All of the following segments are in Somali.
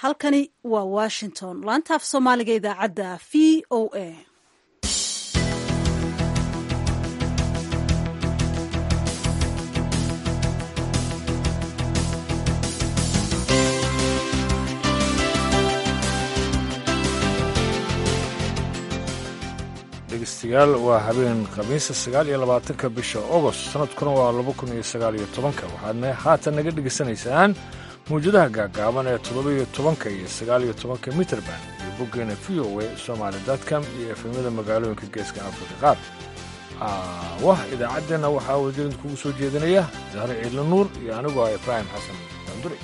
halkani waa washington laanta af soomaaliga idaacadda v o a dhegeystayaal waa habeen khamiisa sagaal iyo labaatanka bisha ogost sanadkuna waa laba kun iyo sagaal iyo tobanka waxaadna haatan naga dhegaysanaysaan mawjadaha gaagaaban ee toddoba-iyo tobanka iyo sagaal iyo tobanka mitrband iyo boggeena v o a somaali dotcom iyo efemyada magaalooyinka geeska afrika qaar wah idaacaddeenna waxaa wadirid kugu soo jeedinaya zahre ciidla nuur iyo anigu ah ibraahim xasan danduri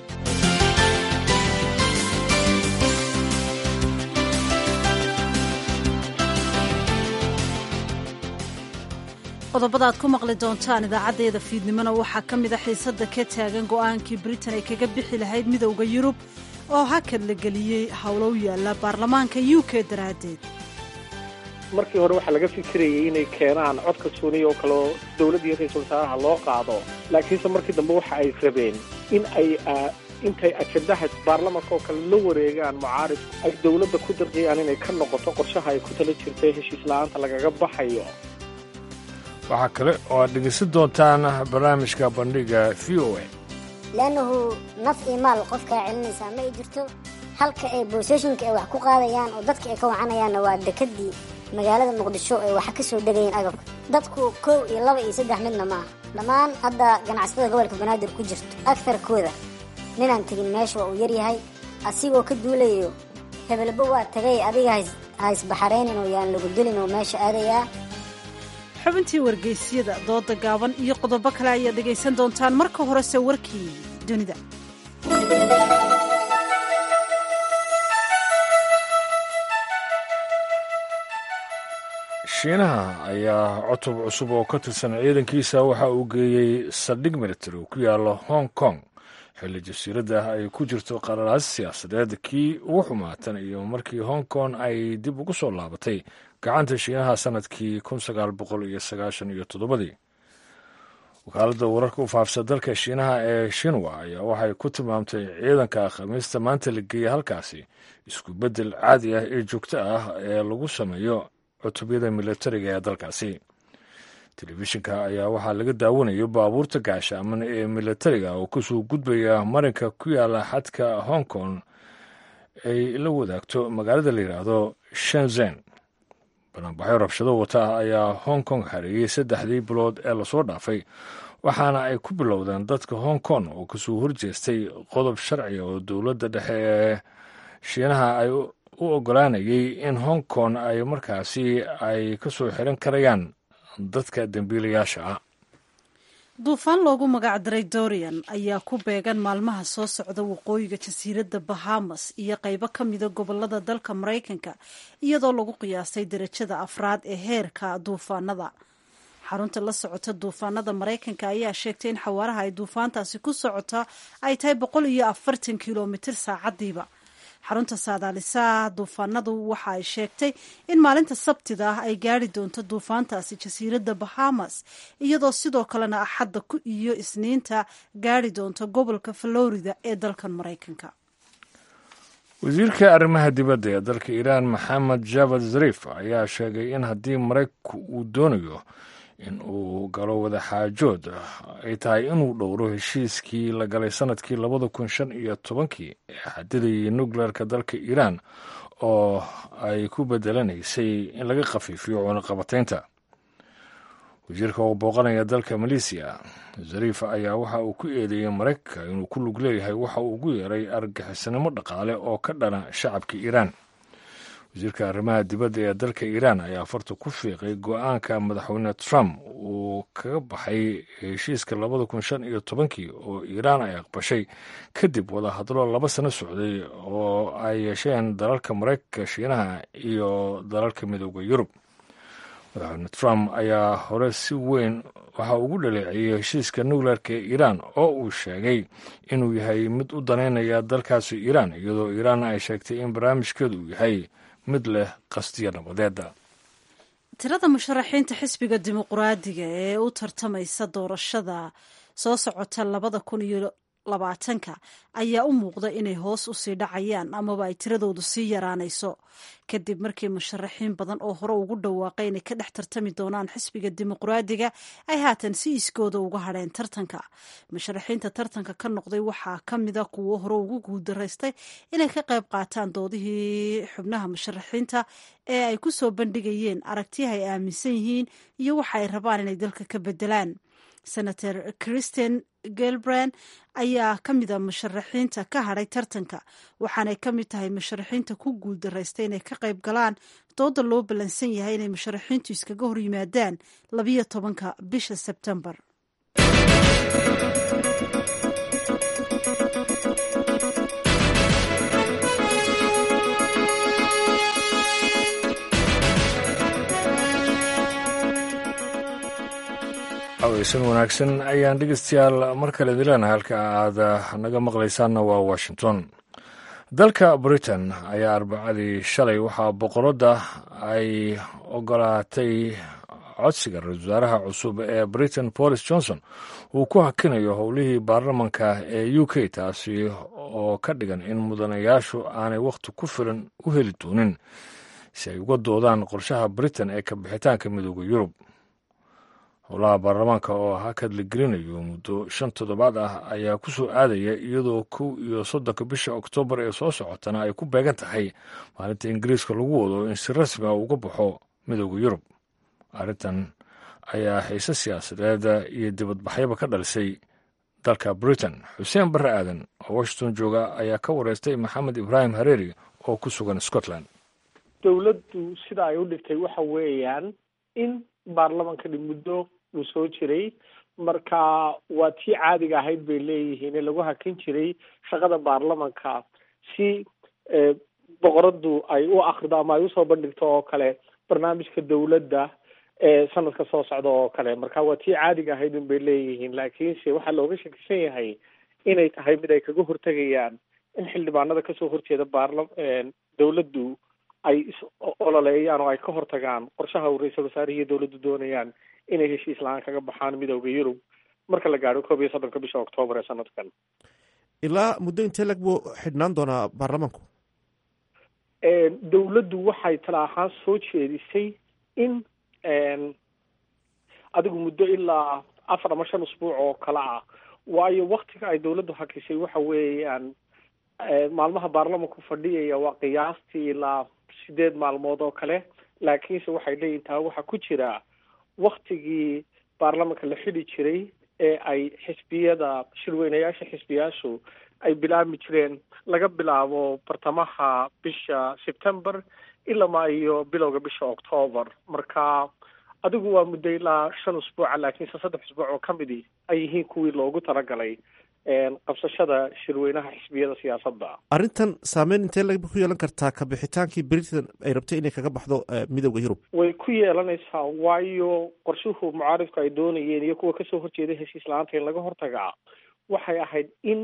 qodobada aad ku maqli doontaan idaacaddeeda fiidnimona waxaa ka mid a xiisadda ka taagan go'aankii britain ay kaga bixi lahayd midowda yurub oo hakad la geliyey howlo u yaalla baarlamaanka u k daraaddeed markii hore waxaa laga fikirayay inay keenaan codka suuniya oo kale oo dowladda iyo ra-iisul wasaaraha loo qaado laakiinse markii dambe waxa ay rabeen in ay intay ajendaha baarlamanka oo kale la wareegaan mucaarif ay dowladda ku darqiyaan inay ka noqoto qorshaha ay ku tala jirtay heshiis la-aanta lagaga baxayo waxaa kale oo aad dhegeysan doontaan barnaamijka bandhiga v o a leannahu naf iyo maal qofkaa celinaysaa ma ay jirto halka ay booseshinka ay wax ku qaadayaan oo dadka ay ka wacanayaanna waa dekadii magaalada muqdisho ay waxa ka soo degayeen agabka dadku kow iyo laba iyo saddex midna ma aha dhammaan hadda ganacsatada gobolka banaadir ku jirto agtarkooda ninaan tegin meesha waa uu yaryahay asigoo ka duulayo hebelba waa tagay adiga ha isbaxaraynin oo yaan lagu dilin oo meesha aadayaa xubintii wargeysyada dooda gaaban iyo qodobo kale ayaad dhegaysan doontaan marka horese warkii dunida shiinaha ayaa cutub cusub oo ka tirsan ciidankiisa waxa uu geeyey saldhig military oo ku yaalla hong kong xilli jasiiradda ay ku jirto qararaas siyaasadeed kii ugu xumaatan iyo markii hong kong ay dib ugu soo laabatay gacanta shiinaha sanadkii kun sagaal boqol iyo sagaashan iyo toddobadii wakaaladda wararka u faafsa dalka shiinaha ee shinwa ayaa waxay ku tilmaamtay ciidanka khamiista maanta la geeyey halkaasi isku beddel caadi ah ee joogto ah ee lagu sameeyo cutubyada militariga ee dalkaasi telefishinka ayaa waxaa laga daawanayo baabuurta gaashaaman ee militariga oo kasoo gudbaya marinka ku yaala xadka hong kong ay la wadaagto magaalada la yidhaahdo shenzen banaanbaxyo rabshado wata ah ayaa hong kong hareeyey saddexdii bilood ee lasoo dhaafay waxaana ay ku bilowdeen dadka hong kong oo kasoo horjeestay qodob sharciga oo dowladda dhexe ee shiinaha ay u ogolaanayay in hong kong ay markaasi ay ka soo xiran karayaan dadka dembiilayaasha ah duufaan loogu magacdaray dorian ayaa ku beegan maalmaha soo socda waqooyiga jasiiradda bahamas iyo qaybo ka mida gobolada dalka maraykanka iyadoo lagu qiyaasay derajada afraad ee heerka duufaanada xarunta la socota duufaanada maraykanka ayaa sheegtay in xawaaraha ay duufaantaasi ku socota ay tahay boqol iyo afartan kilomitir saacadiiba xarunta saadaalisaha duufaanadu waxa ay sheegtay in maalinta sabtida ah ay gaari doonto duufaantaasi jasiiradda bahamas iyadoo sidoo kalena axadda ku iyo isniinta gaari doonto gobolka florida ee dalkan maraykanka wasiirka arrimaha dibadda ee dalka iiraan maxamed javad zarif ayaa sheegay in haddii maraykanku uu doonayo in uu galo wadaxaajood ay tahay inuu dhowro heshiiskii la galay sanadkii labada kun shan iyo tobankii ee xadidayay nukleerka dalka iiraan oo ay ku bedelanaysay in laga khafiifiyo cunaqabataynta wasiirka oo booqanaya dalka maleesiya zariif ayaa waxa uu ku eedeeyey maraykanka inuu ku lug leeyahay waxa uu ugu yeeray argixisnimo dhaqaale oo ka dhana shacabka iiraan wasiirka arrimaha dibadda ee dalka iiraan ayaa farta ku fiiqay go-aanka madaxweyne trump uu kaga baxay heshiiska labada kun shan iyo tobankii oo iiraan ay aqbashay kadib wadahadlo laba sano socday oo ay yeesheen dalalka maraykanka shiinaha iyo dalalka midooda yurub madaxweyne trump ayaa hore si weyn waxa ugu dhaleeceeyey heshiiska nukleerka ee iiraan oo uu sheegay inuu yahay mid u daneynaya dalkaasi iiraan iyadoo iiraan ay sheegtay in barnaamijkeedu uu yahay mid leh qastiya nabadeeda tirada musharaxiinta xisbiga dimuquraadiga ee u tartamaysa doorashada soo socota labada kun iyo labaatanka ayaa u muuqda inay hoos usii dhacayaan amaba ay tiradoodu sii yaraanayso kadib markii musharaxiin badan oo hore ugu dhawaaqay inay ka dhex tartami doonaan xisbiga dimuqraadiga ay haatan si iskooda uga hadheen tartanka musharaxiinta tartanka ka noqday waxaa ka mida kuwo hore ugu guuldaraystay inay ka qayb qaataan doodihii xubnaha musharaxiinta ee ay ku soo bandhigayeen aragtiyaha ay aaminsan yihiin iyo waxa ay rabaan inay dalka ka bedelaan senator christian gelbrand ayaa ka mida musharaxiinta ka hadhay tartanka waxaanay ka mid tahay musharaxiinta ku guuldaraystay inay ka qayb galaan dooda loo ballansan yahay inay musharaxiintu iskaga hor yimaadaan labiyo tobanka bisha sebtembar aweysan wanaagsan ayaan dhegeystayaal mar kale dileenahay halka aad naga maqlaysaanna waa washington dalka britain ayaa arbacadii shalay waxaa boqoradda ay ogolaatay codsiga ra-isul wasaaraha cusub ee britain boris johnson uu ku hakinayo howlihii baarlamanka ee u k taasi oo ka dhigan in mudanayaashu aanay wakhti ku filan u heli doonin si ay uga doodaan qorshaha britain ee ka bixitaanka midooda yurub howlaha baarlamaanka oo hakad la gelinayo muddo shan toddobaad ah ayaa ku soo aadaya iyadoo kow iyo soddonka bisha oktoobar ee soo socotana ay ku beegan tahay maalinta ingiriiska lagu wado in si rasmi ah uga baxo midooda yurub arrintan ayaa xiise siyaasadeed iyo dibadbaxyaba ka dhalisay dalka britain xuseen barre aadan oo washington jooga ayaa ka wareystay maxamed ibraahim hareeri oo ku sugan scotland dowladdu sida ay u dhigtay waxa weeyaan in baarlamankani muddo uu soo jiray marka waa tii caadiga ahayd bay leeyihiin ee lagu hakin jiray shaqada baarlamanka si boqoradu ay u akrido ama ay usoo bandhigto oo kale barnaamijka dowladda ee sanadka soo socda oo kale marka waa tii caadiga ahayd un bay leeyihiin laakiinse waxaa looga shakisan yahay inay tahay mid ay kaga hortegayaan in xildhibaanada kasoo horjeeda baarla dowladdu ay is ololeeyaan oo ay ka hortagaan qorshaha uu ra-iisul wasaarihiiyo dowladdu doonayaan inay heshiis la-aan kaga baxaan midooda yurub marka la gaadho koob iyo soddonka bisha oktoobar ee sanadkan ilaa muddo intee lag buu xidhnaan doonaa baarlamanku dowladdu waxay tala ahaan soo jeedisay in adigu muddo ilaa afar ama shan usbuuc oo kale ah waayo waktiga ay dowladdu hakisay waxa weeyaan maalmaha baarlamanku fadhiyaya waa qiyaastii ilaa sideed maalmood oo kale laakiinse waxay leeyihin taa waxaa ku jira waktigii baarlamanka la xidhi jiray ee ay xisbiyada shirweynayaasha xisbiyaashu ay bilaabmi jireen laga bilaabo bartamaha bisha september ilamaa iyo bilowga bisha octoobar marka adigu waa muddo ilaa shan usbuuca laakiinse saddex usbuuc oo ka midi ay yihiin kuwii loogu talagalay qabsashada shirweynaha xisbiyada siyaasadda arrintan saameyn intee lag ku yeelan kartaa ka bixitaankii britain ay rabtay inay kaga baxdo midooda yurub way ku yeelanaysaa waayo qorshuhu mucaaridku ay doonayeen iyo kuwa kasoo horjeeda heshiis la-aanta in laga hortagaa waxay ahayd in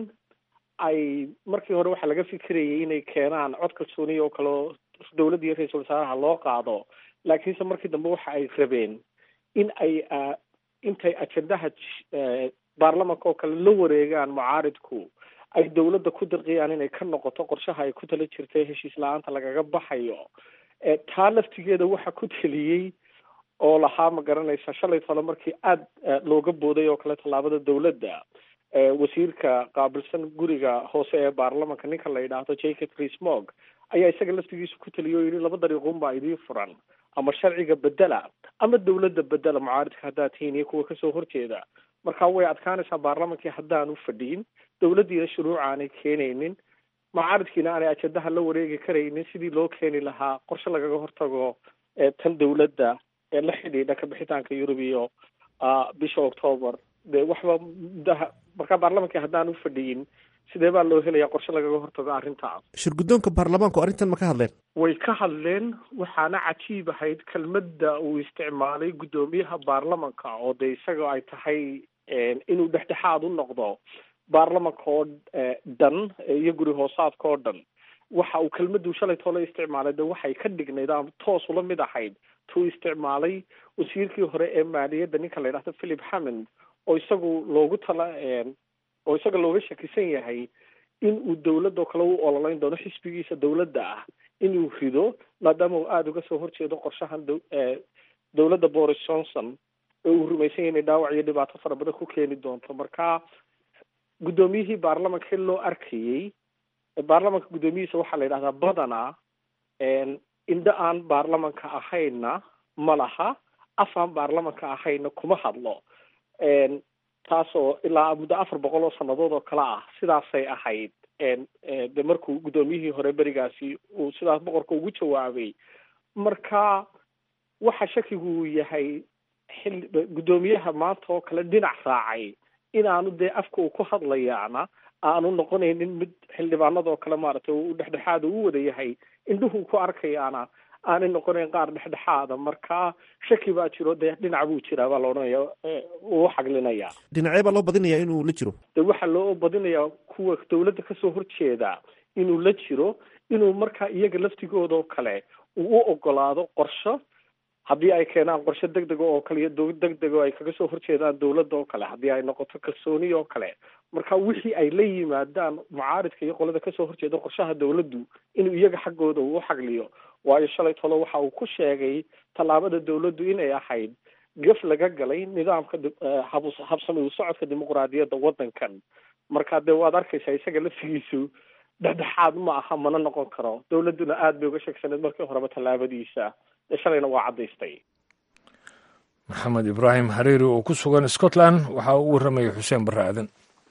ay markii hore waxaa laga fikirayay inay keenaan cod kalsooniya oo kaleo dowladda iyo ra-iisul wasaaraha loo qaado laakiinse markii dambe waxa ay rabeen in ay intay ajendaha baarlamanka oo kale la wareegaan mucaaridku ay dowladda ku dirqiyaan inay ka noqoto qorshaha ay ku tala jirtay heshiis la-aanta lagaga baxayo taa laftigeeda waxa ku teliyey oo lahaa ma garanaysa shalay tole markii aada looga booday oo kale tallaabada dowladda wasiirka qaabilsan guriga hoose ee baarlamanka ninka la yidhaahdo jacob reesmog ayaa isaga laftigiisu ku teliya oo yidhi laba dariiqun baa idiin furan ama sharciga bedela ama dowladda bedela mucaaridka haddaad tihiin iyo kuwa kasoo horjeeda marka way adkaanaysaa baarlamankii haddaan u fadhiin dowladdiina shuruuc aanay keenaynin mucaaridkiina aanay ajendaha la wareegi karaynin sidii loo keeni lahaa qorshe lagaga hortago tan dowladda ee la xidhiidha kabixitaanka yurub iyo bisha octoobar de waxba muddaha marka baarlamankii haddaan u fadhiyin sidee baa loo helayaa qorshe lagaga hortago arrintaas shirguddoonka baarlamaanku arrintan ma ka hadleen way ka hadleen waxaana cajiib ahayd kelmadda uu isticmaalay guddoomiyaha baarlamanka oo de isaga ay tahay inuu dhexdhexaad u noqdo baarlamanka oo dhan iyo guri hoosaadka oo dhan waxa uu kelmaddu shalay toole isticmaalay de waxay ka dhignayd ama toos ula mid ahayd tuu isticmaalay wasiirkii hore ee maaliyadda ninka la yidhahdo philip hammond oo isagu loogu tala oo isaga looga shakisan yahay in uu dowladoo kale u ololeyn doono xisbigiisa dowladda ah inuu rido maadaama uu aada uga soo horjeedo qorshahan dowladda boris johnson oo uu rumaysan yahay inay dhaawac iyo dhibaato fara badan ku keeni doonto marka guddoomiyihii baarlamanka xil loo arkayey baarlamanka guddoomiyihiisa waxaa la yidhahdaa badanaa indho aan baarlamanka ahayna ma laha af aan baarlamanka ahayna kuma hadlo taasoo ilaa muddo afar boqol oo sannadood oo kale ah sidaasay ahayd de markuu guddoomiyihii hore berigaasi uu sidaas boqorka ugu jawaabay marka waxa shakigu uu yahay xil guddoomiyaha maanta oo kale dhinac raacay inaanu dee afka uu ku hadlayaana aanu noqonaynin mid xildhibaanada oo kale maaragtay uu dhexdhexaada u wada yahay indhuhu ku arkayaana aanay noqonayn qaar dhexdhexaada marka shaki baa jiro dee dhinac buu jiraa baa la odhanaya uu xaglinaya dhinacee baa loo badinayaa inuu la jiro de waxaa loo badinayaa kuwa dawladda kasoo horjeeda inuu la jiro inuu markaa iyaga laftigooda oo kale uu u ogolaado qorsho haddii ay keenaan qorshe deg dega oo kale iyo dowlad deg dega oo ay kaga soo horjeedaan dowladda oo kale haddii ay noqoto kalsooni oo kale marka wixii ay la yimaadaan mucaaridka iyo qolada kasoo horjeeda qorshaha dowladdu inuu iyaga xaggooda uu u xagliyo waayo shalay tolo waxa uu ku sheegay tallaabada dowladdu inay ahayd gaf laga galay nidaamka habsami u socodka dimuqraadiyadda waddankan marka dee waad arkaysaa isaga laftigiisu dhexdhexaad ma aha mana noqon karo dowladduna aada bay uga sheegsaneed markii horeba tallaabadiisa shalayna waa caddaystay maxamed ibraahim xariiri oo ku sugan scotland waxaa u warramayay xuseen barre aadan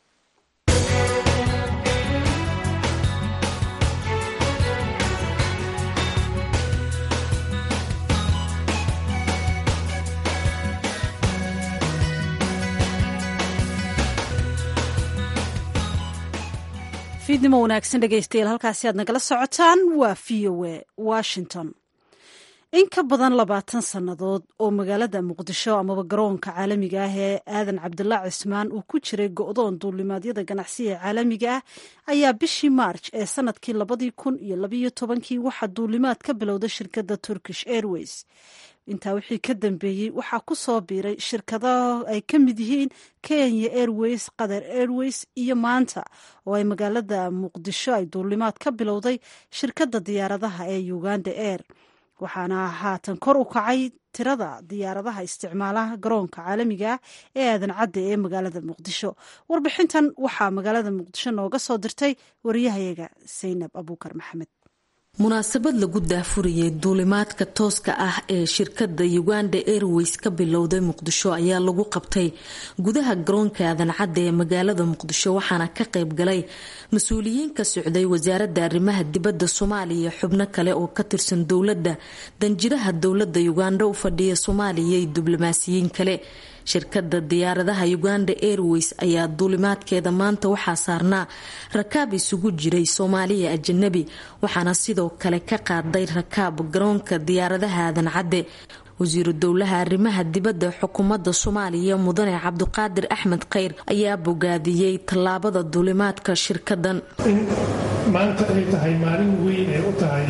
fiidnimo wanaagsan dhegaystayaal halkaasi aad nagala socotaan waa v o a washington in ka badan labaatan sannadood oo magaalada muqdisho amaba garoonka caalamiga ah ee aadan cabdulaac cismaan uu ku jiray go-doon duulimaadyada ganacsiga ee caalamiga ah ayaa bishii maarj ee sanadkii labadii kun iyo labayo tobankii waxaa duulimaad ka bilowday shirkadda turkish airways intaa wixii ka dambeeyey waxaa ku soo biiray shirkadaha ay ka mid yihiin kenya airways qatar airways iyo maanta oo ay magaalada muqdisho ay duulimaad ka bilowday shirkadda diyaaradaha ee uganda air waxaana haatan kor u kacay tirada diyaaradaha isticmaalaha garoonka caalamiga ah ee aadan cadde ee magaalada muqdisho warbixintan waxaa magaalada muqdisho nooga soo dirtay wariyahayaga saynab abuukar maxamed munaasabad lagu daafurayay duulimaadka tooska ah ee shirkadda uganda airways ka bilowday muqdisho ayaa lagu qabtay gudaha garoonka aadan cadde ee magaalada muqdisho waxaana ka qayb galay mas-uuliyiin ka socday wasaaradda arrimaha dibadda soomaaliya xubno kale oo ka tirsan dowladda danjiraha dowladda uganda u fadhiya soomaaliya iyo diblomaasiyiin kale shirkadda diyaaradaha uganda airways ayaa duulimaadkeeda maanta waxaa saarnaa rakaab isugu jiray soomaaliya ajanabi waxaana sidoo kale ka qaaday rakaab garoonka diyaaradaha aadan cadde wasiiru dowlaha arrimaha dibadda xukuumadda soomaaliya mudane cabdiqaadir axmed kheyr ayaa bogaadiyey tallaabada duulimaadka shirkadan in maanta ay tahay maalin weyn ay u tahay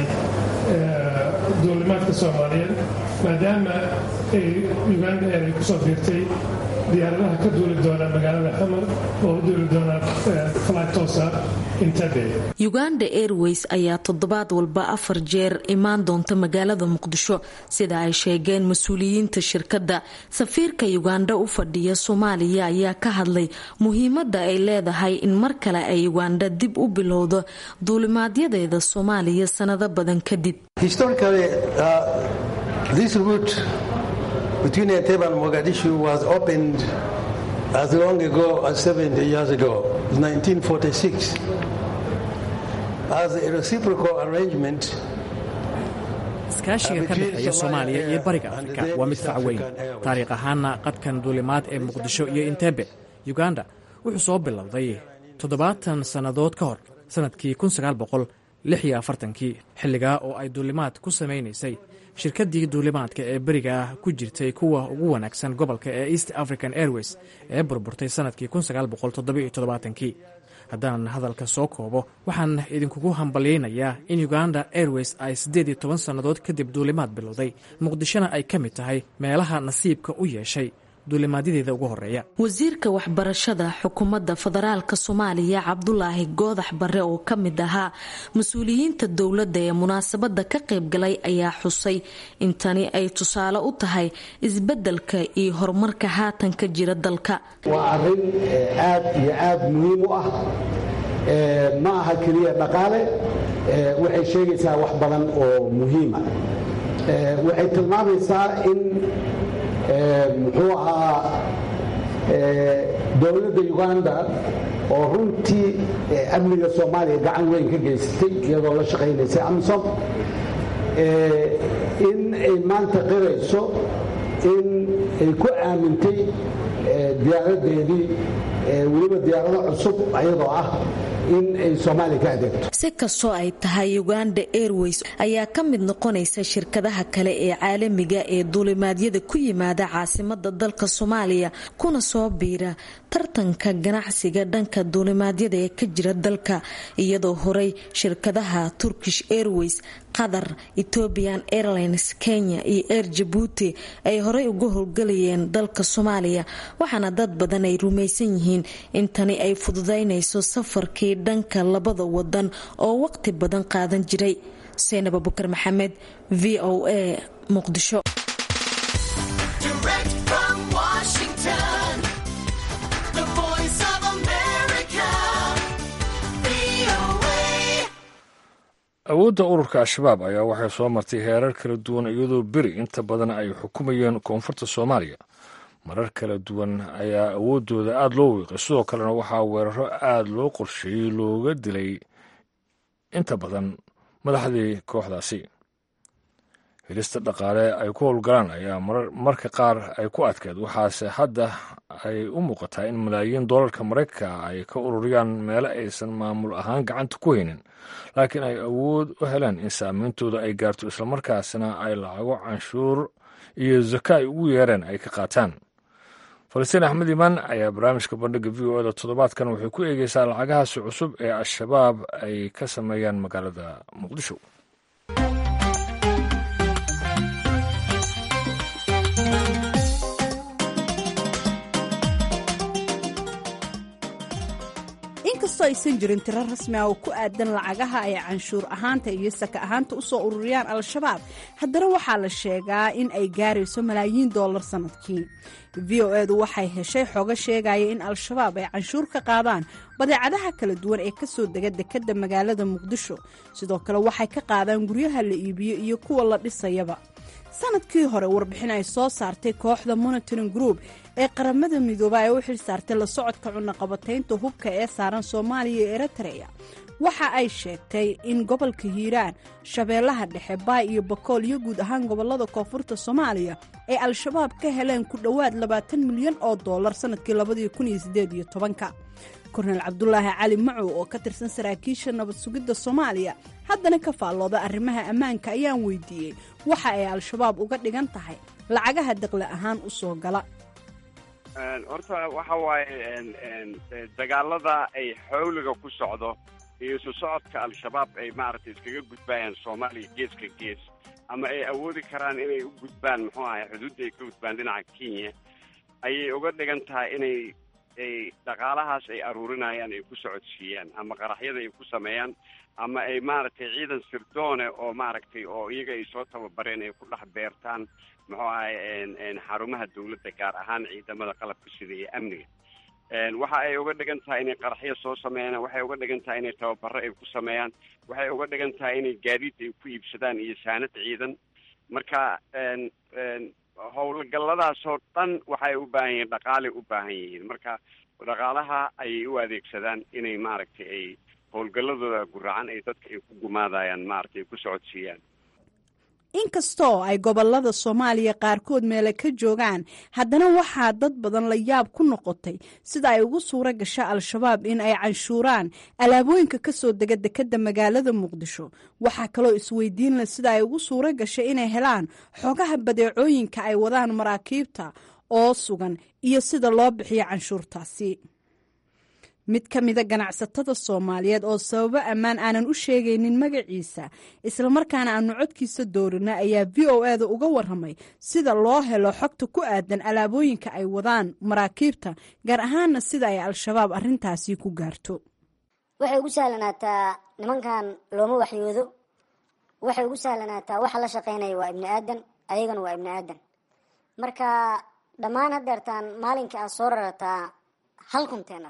duulimaadka soomaaliyeed maadaama ay uganda air ay kusoo fiirtay diyaaradaha ka duuli doona magaalada xamar oo u duuli doona flytosa intabe uganda airways ayaa toddobaad walba afar jeer imaan doonta magaalada muqdisho sida ay sheegeen mas-uuliyiinta shirkadda safiirka uganda u fadhiya soomaaliya ayaa ka hadlay muhiimadda ay leedahay in mar kale ay uganda dib u bilowdo duulimaadyadeeda soomaaliya sanado badan kadib between Entebbe and Mogadishu was opened as long ago as 70 years ago, 1946, as a reciprocal arrangement. iskaashiga ka dhexeeya soomaaliya iyo bariga afrika waa mid fac weyn taariikh ahaana qadkan duulimaad ee muqdisho iyo intebe uganda wuxuu soo bilowday toddobaatan sannadood ka hor sannadkii kii xilligaa oo ay duulimaad ku samaynaysay shirkaddii duulimaadka ee beriga ah ku jirtay kuwa ugu wanaagsan gobolka ee east african airways ee burburtay sannadkii kii haddaan hadalka soo koobo waxaan idinkugu hambalyaynayaa in uganda airways ay siddeed iyo toban sannadood kadib duulimaad bilowday muqdishona ay ka mid tahay meelaha nasiibka u yeeshay duulimaadyadeeda ugu horeeya wasiirka waxbarashada xukuumadda federaalka soomaaliya cabdulaahi goodax bare oo ka mid ahaa mas-uuliyiinta dowladda ee munaasabada ka qaybgalay ayaa xusay in tani ay tusaale u tahay isbedelka iyo horumarka haatan ka jira dalka waa arrin aad iyo aad muhiim u ah ma aha keliya dhaqaale waxay sheegaysaa wax badan oo muhiima waxay tilmaamaysaa in muxuu ahaa dowladda uganda oo runtii amniga soomaaliya gacan weyn ka geysatay iyadoo la shaqaynaysay amsom in ay maanta qirayso in ay ku aamintay diyaaradeedii weliba diyaarado cusub ayadoo ah in ay soomaaliya ka adeegto si kastoo ay tahay uganda airways ayaa ka mid noqonaysa shirkadaha kale ee caalamiga ee duulimaadyada ku yimaada caasimada dalka soomaaliya kuna soo biira tartanka ganacsiga dhanka duulimaadyada ee ka jira dalka iyadoo horey shirkadaha turkish airways qatar ethiopian airlines kenya iyo air jabuuti ay horey uga howlgalayeen dalka soomaaliya waxaana dad badan ay rumaysan yihiin in tani ay fududaynayso safarkii dhanka labada wadan oo waqti badan qaadan jiray seynab abukar maxamed v o a muqdisho awoodda ururka al-shabaab ayaa waxay soo martay heerar kala duwan iyadoo beri inta badan ay xukumayeen koonfurta soomaaliya marar kala duwan ayaa awooddooda aada loo wiiqay sidoo kalena waxaa weeraro aada loo qorsheeyey looga dilay inta badan madaxdii kooxdaasi helista dhaqaale ay ku howlgalaan ayaa marka qaar ay ku adkeed waxaase hadda ay u muuqataa in malaayiin doolarka maraykanka ay ka ururiyaan meelo aysan maamul ahaan gacanta ku haynin laakiin ay awood u heleen in saameyntooda ay gaarto islamarkaasna ay lacago canshuur iyo zaka ay ugu yeereen ay ka qaataan falastiin axmed imaan ayaa barnaamijka bandhiga v o eda toddobaadkan waxay ku eegeysaa lacagahaasi cusub ee al-shabaab ay ka sameeyaan magaalada muqdisho inkastoo aysan jirin tiro rasmi ah oo ku aadan lacagaha ay canshuur ahaanta iyo saka ahaanta u soo ururiyaan al-shabaab haddana waxaa la sheegaa in ay gaarayso malaayiin doolar sannadkii v o edu waxay heshay xogo sheegaya in al-shabaab ay canshuur ka qaadaan badeecadaha kala duwan ee kasoo dega dekadda magaalada muqdisho sidoo kale waxay ka qaadaan guryaha la iibiyo iyo kuwa la dhisayaba sanadkii hore warbixin ay soo saartay kooxda monitoring group ee qaramada midooba ee u xil saartay la socodka cunaqabataynta hubka ee saaran soomaaliya iyo eritrea waxa ay sheegtay in gobolka hiiraan shabeellaha dhexe baay iyo bakool iyo guud ahaan gobolada koonfurta soomaaliya ay al-shabaab ka heleen ku dhowaad labaatan milyan oo dollar sanadkii labadii kun iyo sideed iyo tobanka kornel cabdulaahi cali macow oo ka tirsan saraakiisha nabad sugidda soomaaliya haddana ka faallooda arrimaha ammaanka ayaan weydiiyey waxa ay al-shabaab uga dhigan tahay lacagaha daqle ahaan u soo gala horta waxa waaye dagaalada ay xawliga ku socdo iyo isu socodka al-shabaab ay maaragtay iskaga gudbayaan soomaaliya geeska gees ama ay awoodi karaan inay u gudbaan muxuu ahay xuduudda ay ka gudbaan dhinaca kenya ayay uga dhigan tahay inay ay dhaqaalahaas ay aruurinayaan ay ku socodsiiyaan ama qaraxyada ay ku sameeyaan ama ay maaragtay ciidan sirdoone oo maaragtay oo iyaga ay soo tababareen ay ku dhex beertaan muxuu ahay xarumaha dawladda gaar ahaan ciidamada qalabka sida iyo amniga waxa ay uga dhigan tahay inay qaraxyo soo sameeyaan waxay uga dhigan tahay inay tababaro ay ku sameeyaan waxay uga dhigan tahay inay gaadiid ay ku iibsadaan iyo saanad ciidan marka howlgalladaasoo dhan waxay u baahan yihiin dhaqaalay u baahan yihiin marka dhaqaalaha ayay u adeegsadaan inay maaragtay ay howlgalladooda guracan ay dadka ay ku gumaadayaan maaragtay ay ku socodsiiyaan inkastoo ay gobolada soomaaliya qaarkood meele ka joogaan haddana waxaa dad badan la yaab ku noqotay sida ay ugu suuro gasha al-shabaab in ay canshuuraan alaabooyinka kasoo dega dekadda magaalada muqdisho waxaa kaloo isweydiin leh sida ay ugu suuro gashay inay helaan xogaha badeecooyinka ay wadaan maraakiibta oo sugan iyo sida loo bixiyo canshuurtaasi mid ka mida ganacsatada soomaaliyeed oo sababo ammaan aanan u sheegaynin magaciisa islamarkaana aanu codkiisa doorina ayaa v o e da uga waramay sida loo helo xogta ku aadan alaabooyinka ay wadaan maraakiibta gaar ahaana sida ay al-shabaab arintaasi ku gaarto waxay ugu sahlanaataa nimankan looma waxyoodo waxay ugu sahlanaataa waxa la shaqeynaya waa ibni aadan ayagana waa ibni aadan marka dhammaan hadeertaan maalinka aad soo rarataa hal container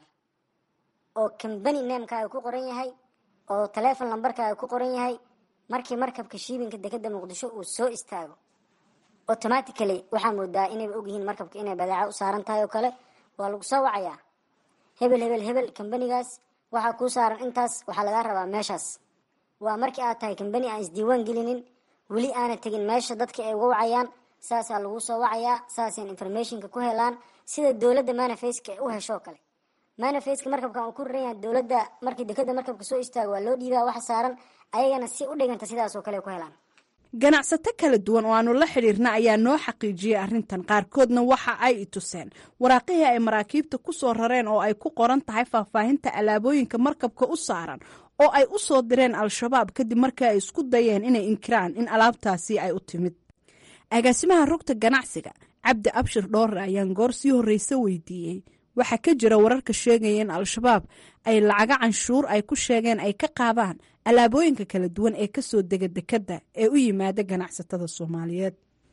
oo combany namekaaga ku qoran yahay oo telefon numberkaaga ku qoran yahay markii markabka shiibinka dekeda muqdisho uu soo istaago automatically waxaa moodaa inayba ogyihiin markabka inay badeeca u saaran tahay oo kale waa lagu soo wacayaa hebel hebel hebel combanigaas waxaa kuu saaran intaas waxaa lagaa rabaa meeshaas waa markii aad tahay combany aan isdiiwaan gelinin weli aana tegin meesha dadka ay uga wacayaan saasaa lagu soo wacayaa saasaan informationka ku helaan sida dowladda manafaceka ay u heshoo kale manafaceka markabkan uu ku raran yahay dowladda markii dekeda markabka soo istaago waa loo dhiibaa waxa saaran ayagana si u dhiganta sidaas oo kale ku helaan ganacsato kala duwan oo aanu la xidhiirna ayaa noo xaqiijiyey arrintan qaarkoodna waxa ay i tuseen waraaqihii ay maraakiibta ku soo rareen oo ay ku qoran tahay faahfaahinta alaabooyinka markabka u saaran oo ay u soo direen al-shabaab kadib markii ay isku dayeen inay inkiraan in alaabtaasi ay u timid agaasimaha rugta ganacsiga cabdi abshir dhoore ayaan goor sii horreyse weydiiyey waxaa ka jira wararka sheegaya in al-shabaab ay lacaga canshuur ay ku sheegeen ay ka qaadaan alaabooyinka kala duwan ee kasoo dega dekada ee u yimaada ganacsatada soomaaliyeed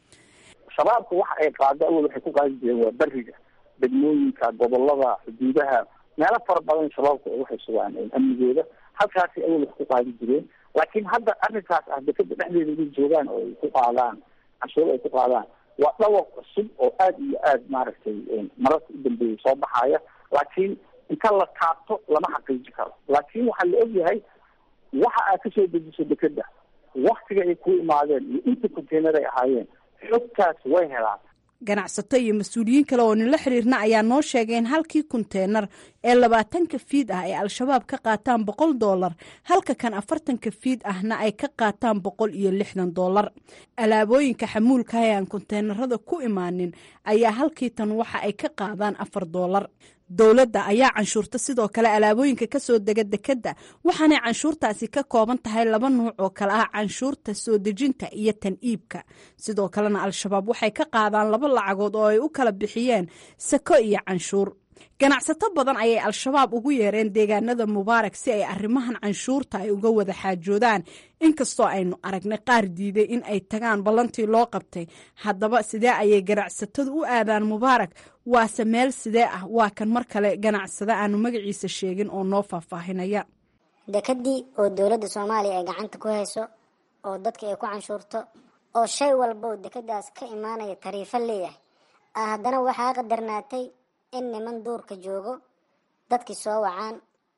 shabaabka waxa ay qaado awal waxay ku qaadi jireen waa beriga degmooyinka gobolada xuduudaha meelo fara badan shabaabku ay waxay sugaan amnigooda halkaasi awal wax ku qaadi jireen laakiin hadda arrinkaas ah dekada dhexdeeda inay joogaan oo ay ku qaadaan canshuur ay ku qaadaan waa dhawaq cusub oo aada iyo aada maaragtay mararka u dambeeyay soo baxaya laakiin inta la taabto lama xaqiiji karo laakiin waxaa la ogyahay waxa aad kasoo dejiso dekeda waktiga ay ku imaadeen iyo inta container ay ahaayeen xogtaas way helaan ganacsato iyo mas-uuliyiin kale oo nila xiriirna ayaa noo sheegay in halkii konteenar ee labaatanka fiid ah ay al-shabaab ka qaataan boqol doolar halka kan afartanka fiid ahna ay ka qaataan boqol iyo lixdan doolar alaabooyinka xamuulka ee aan konteenarada ku imaanin ayaa halkii tan waxa ay ka qaadaan afar doolar dowladda ayaa canshuurta sidoo kale alaabooyinka kasoo dega dekadda waxaanay canshuurtaasi ka kooban tahay laba nuuc oo kale ah canshuurta soo dejinta iyo tan iibka sidoo kalena al-shabaab waxay ka qaadaan laba lacagood oo ay u kala bixiyeen sako iyo canshuur ganacsato badan ayay al-shabaab ugu yeereen deegaanada mubaarak si ay arrimahan canshuurta ay uga wada xaajoodaan inkastoo aynu aragnay qaar diiday in ay tagaan ballantii loo qabtay haddaba sidee ayay ganacsatadu u aadaan mubaarak waase meel sidee ah waa kan mar kale ganacsada aanu magaciisa sheegin oo noo faahfaahinaya dekadii oo dowladda soomaaliya ay gacanta ku hayso oo dadka ay ku canshuurto oo shay walba oo dekadaas ka imaanaya tariifo leeyahay haddana waxaa qadarnaatay in niman duurka joogo dadkii soo wacaan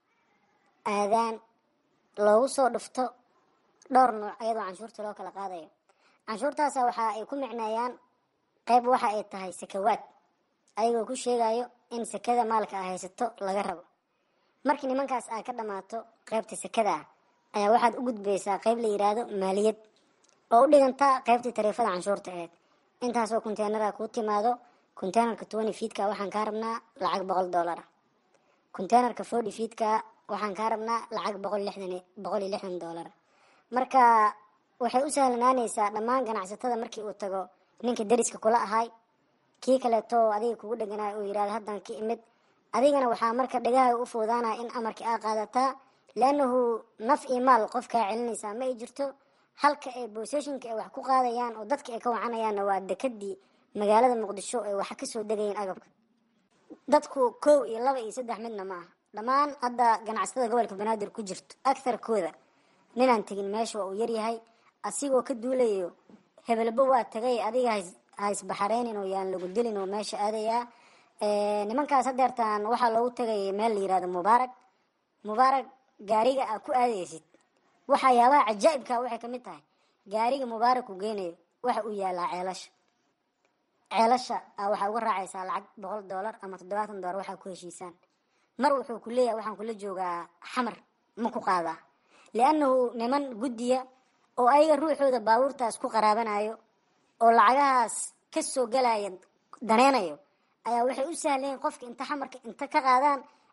aadaan loogu soo dhufto dhowr nuuc ayadoo canshuurta loo kala qaadayo canshuurtaasa waxa ay ku micneeyaan qayb waxa ay tahay sakawaad ayagoo ku sheegayo in sakada maalka a haysato laga rabo markii nimankaas aa ka dhammaato qaybta sakada ah ayaa waxaad u gudbaysaa qayb la yidhaahdo maaliyad oo u dhigantaa qaybtii tariifada canshuurta aheyd intaasoo konteenara kuu timaado containerka twenty fiidka waxaan kaa rabnaa lacag boqol dollar ah containerka forty fiidka waxaan kaa rabnaa lacag boqol lixdan boqol iyo lixdan dollar marka waxay u sahlanaanaysaa dhammaan ganacsatada markii uu tago ninka dariska kula ahay kii kaleeto adiga kugu dheganayo uu yidhahdo haddan ka imid adigana waxaa marka dhagaha u foodaanaya in amarkii aa qaadataa leannahu naf iyo maal qofkaa celinaysaa ma ay jirto halka ay booseshinka ay wax ku qaadayaan oo dadka ay ka wacanayaanna waa dekadii magaalada muqdisho ay waxa kasoo degayeen agabka dadku kow iyo laba iyo saddex midna ma aha dhammaan hadda ganacsatada gobolka banaadir ku jirto agtarkooda ninaan tegin meesha waa uu yaryahay asigoo ka duulayo hebelba waa tagay adiga haisbaxareynin oo yaan lagu dilin oo meesha aadayaa nimankaas hadeertaan waxaa loogu tagay meel la yirahdo mubaarak mubaarak gaariga aa ku aadaysid waxayaabaha cajaa'ibka waxay kamid tahay gaariga mubaarak uu geynayo waxa uu yaalaa ceelasha ceelasha waxaa uga raacaysaa lacag boqol dollar ama toddobaatan dollar waxaa ku heshiisaan mar wuxuu ku leeyahay waxaan kula joogaa xamar ma ku qaadaa liannahu niman guddiya oo ayaga ruuxooda baabuurtaas ku qaraabanayo oo lacagahaas kasoo galaya daneynayo ayaa waxay u sahlayeen qofka inta xamarka inta ka qaadaan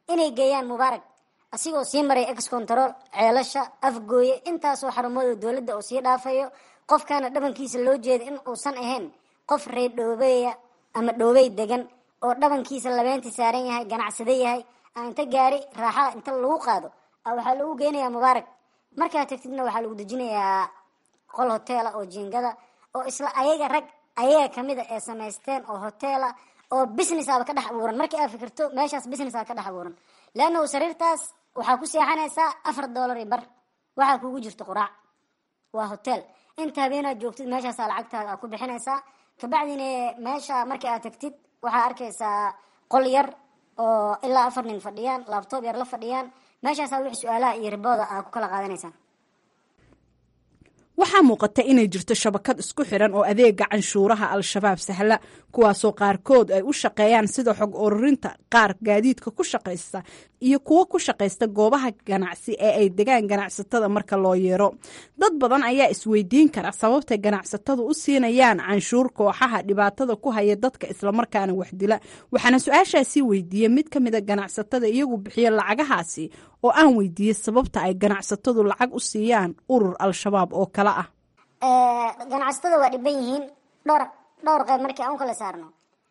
inay geeyaan mubaarak asigoo sii maray ex control ceelasha afgooye intaasoo xarumada dowladda oo sii dhaafayo qofkaana dhabankiisa loo jeeda in uusan ahayn qof reer dhoobeya ama dhoobey degan oo dhabankiisa labeentii saaran yahay ganacsade yahay a inta gaari raaxada inta lagu qaado waxaa lagu geynayaa mubaarak markaa tagtidna waxaa lagu dejinayaa qol hoteela oo jiingada oo isla ayaga rag ayaga kamida ee samaysteen oo hoteela oo business aba ka dhex abuuran markii aad fikirto meeshaas business aa ka dhex abuuran leannahu sariirtaas waxaa ku seexanaysaa afar dollar i bar waxaa kugu jirto quraac waa hotel inta habeenaad joogtid meeshaasaa lacagtaada aa ku bixinaysaa kabacdina meesha markii aad tagtid waxaa arkaysaa qol yar oo ilaa afar nin fadhiyaan labtoob yar la fadhiyaan meeshaasaa wix su-aalaha iyo ribooda aa ku kala qaadanaysaan waxaa muuqata inay jirto shabakad isku xiran oo adeega canshuuraha al-shabaab sahla kuwaasoo qaarkood ay u shaqeeyaan sida xog ururinta qaar gaadiidka ku shaqaysta iyo kuwo ku shaqaysta goobaha ganacsi ee ay degaan ganacsatada marka loo yeero dad badan ayaa isweydiin kara sababtay ganacsatadu u siinayaan canshuur kooxaha dhibaatada ku haya dadka islamarkaana waxdila waxaana su-aashaasi weydiiyey mid ka mida ganacsatada iyagu bixiya lacagahaasi oo aan weydiiyey sababta ay ganacsatadu lacag u siiyaan urur al-shabaab oo kale ah ganacsatada waa dhiban yihiin dhowr dhowr qayb markii aan u kala saarno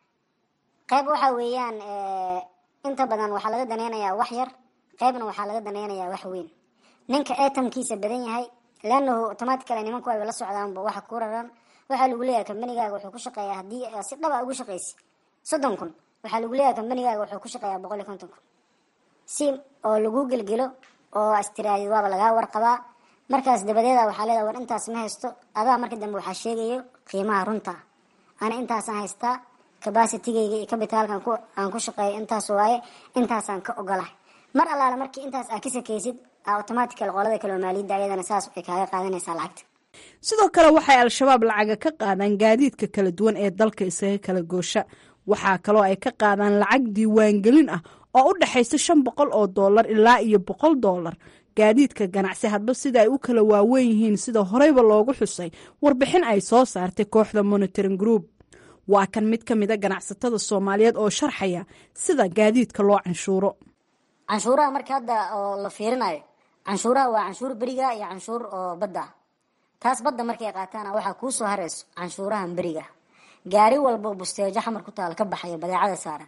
qayb waxaa weeyaan inta badan waxaa laga daneynayaa wax yar qaybna waxaa laga daneynayaa wax weyn ninka eetamkiisa badan yahay leanahu automaticale nimanku ayba la socdaanba waxa ku raran waxaa lagu leeyahay kambanigaaga wuxuu ku shaqeeyaa haddii si dhaba ugu shaqaysi soddon kun waxaa lagu leeyahay kambanigaaga wuxuu ku shaqeeyaa boqol iyo konton kun si oo lagu gelgelo oo astiraadi waaba lagaa warqabaa markaas dabadeeda waxaa leedaha war intaas ma haysto adaa marka dambe waxaa sheegayo qiimaha runta ana intaasaan haystaa cabacitigayga iyo cabitaalkan aan ku shaqeeyo intaas waaye intaasaan ka ogolahay mar allaale markii intaas aa ka sakaysid automatical qolada kaleo maaliyadda ayadana saas ay kaaga qaadanaysaa lacagta sidoo kale waxay al-shabaab lacaga ka qaadaan gaadiidka kala duwan ee dalka isaga kala goosha waxaa kaloo ay ka qaadaan lacag diiwaangelin ah oo u dhexaysa shan boqol oo dollar ilaa iyo boqol dollar gaadiidka ganacsi hadba sida ay u kala waaweyn yihiin sida horeyba loogu xusay warbixin ay soo saartay kooxda monitoring group waa kan mid ka mida ganacsatada soomaaliyeed oo sharxaya sida gaadiidka loo canshuuro canshuuraha marka hadda oo la fiirinayo canshuuraha waa canshuur beriga iyo canshuur oo badda ah taas badda markay qaataana waxaa kuu soo harayso canshuurahan beriga gaari walbo busteejo xamar ku taal ka baxayo badeecada saaran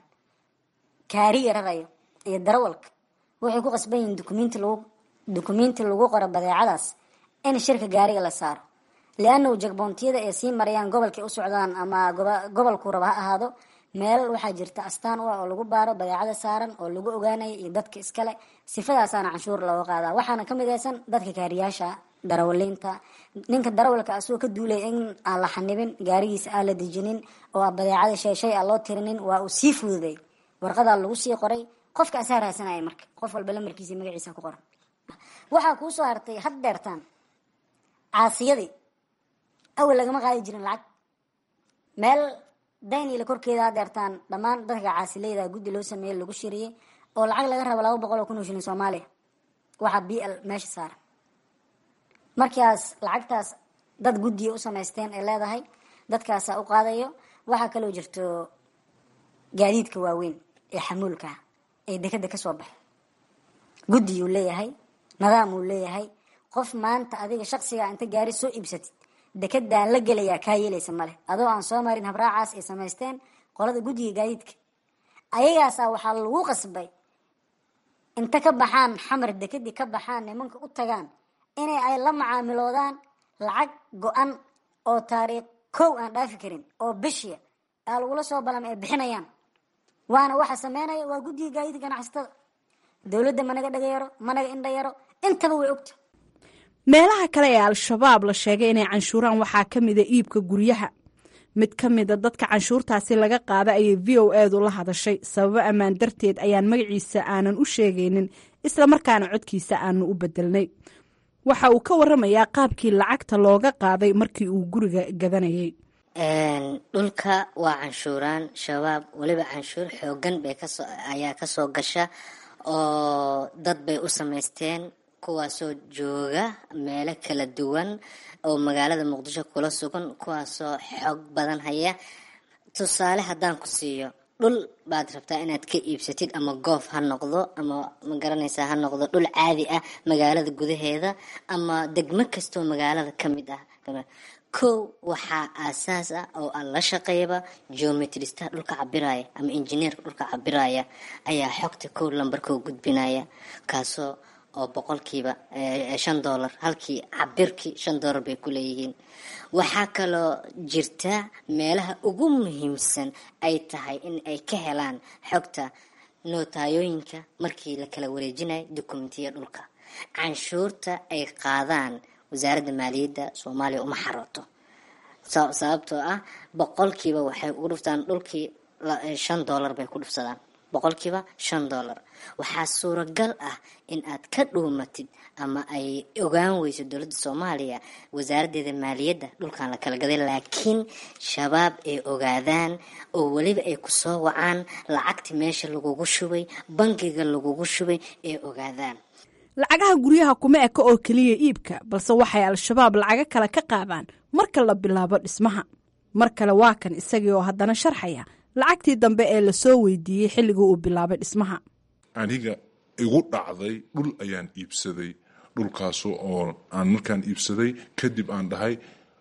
kaariga rarayo iyo darawalka waxay ku qasban yihiin dukumenti lagu dukumenti lagu qoro badeecadaas in shirka gaariga la saaro liannahu jagboontiyada ay sii marayaan gobolkay u socdaan ama gobolku raba ha ahaado meel waxaa jirta astaan u ah oo lagu baaro badeecada saaran oo lagu ogaanayo iyo dadka iskale sifadaasaana canshuur looga qaadaa waxaana ka midaysan dadka kaariyaasha darawaliinta ninka darawalka asagoo ka duulay in aan la xanibin gaarigiisa aan la dejinin oo badeecada sheeshay aan loo tirinin waa uu sii fududay warqadaa lagu sii qoray qofka asaa raasanaya marka qof walba lamarkiisa magaciisa ku qoran waxaa kuu soo hartay had deertaan caasiyadii awal lagama qaadi jirin lacag meel daynila korkeeda had deertaan dhammaan dadka caasileyda guddi loo sameeyey lagu shiriyey oo lacag laga rabo laba boqol oo kun oo shilin soomaaliya waxaa b l meesha saaran markaas lacagtaas dad guddiya u samaysteen ay leedahay dadkaasaa u qaadayo waxaa kaloo jirto gaadiidka waaweyn ee xamuulkaa ee dekeda kasoo baxay guddiyuu leeyahay nidaamuu leeyahay qof maanta adiga shaksigaa inta gaari soo iibsatid dekedaan la gelayaa kaa yeelaysa male adoo aan soo marin habraacaas ay samaysteen qolada guddiga gaadiidka ayagaasaa waxaa lagu qasbay inta ka baxaan xamar dekedii ka baxaan nimanka u tagaan inay ay la macaamiloodaan lacag go-an oo taariikh kow aan dhaafi karin oo bishiya aa lagula soo balama ay bixinayaan waana waxa sameynaya waa guddiga gaadiidka ganacsatada dowladda managa dhagayaro managa indhayaro intaba way ogta meelaha kale ee al-shabaab la sheegay inay canshuuraan waxaa ka mida iibka guryaha mid ka mida dadka canshuurtaasi laga qaada ayay v o eedu la hadashay sababo ammaan darteed ayaan magaciisa aanan u sheegaynin islamarkaana codkiisa aanu u bedelnay waxa uu ka waramayaa qaabkii lacagta looga qaaday markii uu guriga gadanayay dhulka waa canshuuraan shabaab weliba canshuur xoogan bay kasoo ayaa kasoo gasha oo dad bay u samaysteen kuwaasoo jooga meelo kala duwan oo magaalada muqdisho kula sugan kuwaasoo xoog badan haya tusaale haddaan ku siiyo dhul baad rabtaa inaad ka iibsatid ama goof ha noqdo ama ma garanaysaa ha noqdo dhul caadi ah magaalada gudaheeda ama degmo kastoo magaalada ka mid ah kow waxaa aasaas ah oo aan la shaqeeyaba geometrista dhulka cabiraya ama injineerka dhulka cabiraya ayaa xogta kow lambarkoo gudbinaya kaasoo oo boqolkiiba shan doolar halkii cabirkii shan doolar bay ku leeyihiin waxaa kaloo jirta meelaha ugu muhiimsan ay tahay in ay ka helaan xogta nootayooyinka markii la kala wareejinayo dokumentiya dhulka canshuurta ay qaadaan wasaaradda maaliyadda soomaaliya uma xarooto sababtoo ah boqolkiiba waxay ugu dhuftaan dhulkii shan doolar bay ku dhufsadaan boqolkiiba shan doolar waxaa suuragal ah in aad ka dhuumatid ama ay ogaan weyso dowladda soomaaliya wasaaraddeeda maaliyadda dhulkan la kala gaday laakiin shabaab ay ogaadaan oo weliba ay kusoo wacaan lacagti meesha lagugu shubay bangiga lagugu shubay ay ogaadaan lacagaha guryaha kuma eka oo keliya iibka balse waxay al-shabaab lacago kale ka qaadaan marka la bilaabo dhismaha mar kale waa kan isagii oo haddana sharxaya lacagtii dambe ee lasoo weydiiyey xilligii uu bilaabay dhismaha aniga igu dhacday dhul ayaan iibsaday dhulkaaso oo aan markaan iibsaday kadib aan dhahay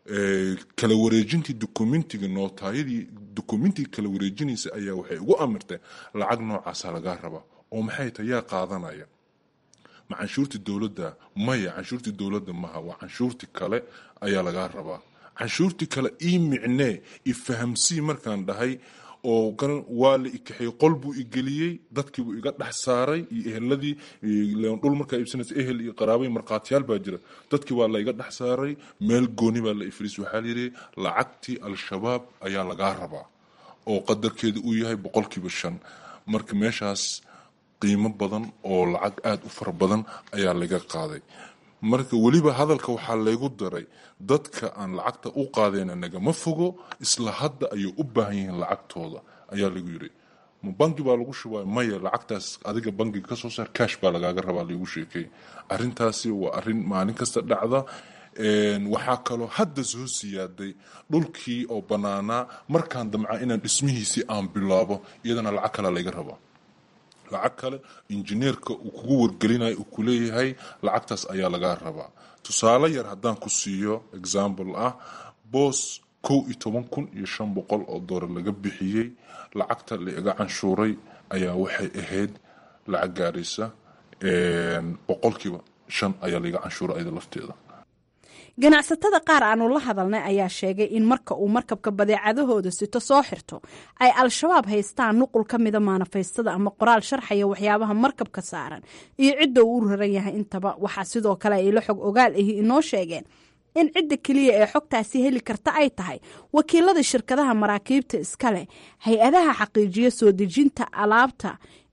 kala wareejintii dokumentiga nootaayadii dokumentiga kala wareejinaysa ayaa waxay ugu amirtay lacag noocaasa lagaa rabaa oo maxay tahay yaa qaadanaya ma canshuurtii dowladda maya canshuurtii dowladda maha waa canshuurtii kale ayaa lagaa rabaa canshuurtii kale ii micnee ifahamsii markaan dhahay oo waa la ikaxiyey qol buu igeliyey dadkiibuu iga dhex saaray iyo eheladii dhul markaa iibsanaysa ehel iyo qaraabay markhaatiyaal baa jira dadkii waa la iga dhex saaray meel gooni baa la ifriis waxaa layidhi lacagtii al-shabaab ayaa lagaa rabaa oo qadarkeeda uu yahay boqolkiiba shan marka meeshaas qiimo badan oo lacag aada u fara badan ayaa laga qaaday marka weliba hadalka waxaa laygu daray dadka aan lacagta u qaadeyna nagama fogo isla hadda ayay u baahan yihiin lacagtooda ayaa lagu yiri ma bangi baa lagu shubay maya lacagtaas adiga bangiga kasoo saar cash baa lagaaga rabaa lagu sheekay arintaasi waa arin maalin kasta dhacda waxaa kaloo hadda soo siyaaday dhulkii oo banaanaa markaan damca inaan dhismihiisii aan bilaabo iyadana lacag kale layga rabaa lacag kale injineerka uu kugu wargelinayo uu kuleeyahay lacagtaas ayaa lagaa rabaa tusaale yar haddaan ku siiyo example ah boos kow iyo toban kun iyo shan boqol oo doolar laga bixiyey lacagta la iga canshuuray ayaa waxay ahayd lacag gaaraysa boqolkiiba shan ayaa laiga canshuuray ayada lafteeda ganacsatada qaar aanu la hadalnay ayaa sheegay in marka uu markabka badeecadahooda sito soo xirto ay al-shabaab haystaan nuqul ka mida maanafaystada ama qoraal sharxaya waxyaabaha markabka saaran iyo cidda uu u raran yahay intaba waxaa sidoo kale ay la xog ogaal ahi inoo sheegeen in cidda keliya ee xogtaasi heli karta ay tahay wakiilada shirkadaha maraakiibta iskale hay-adaha xaqiijiya soo dejinta alaabta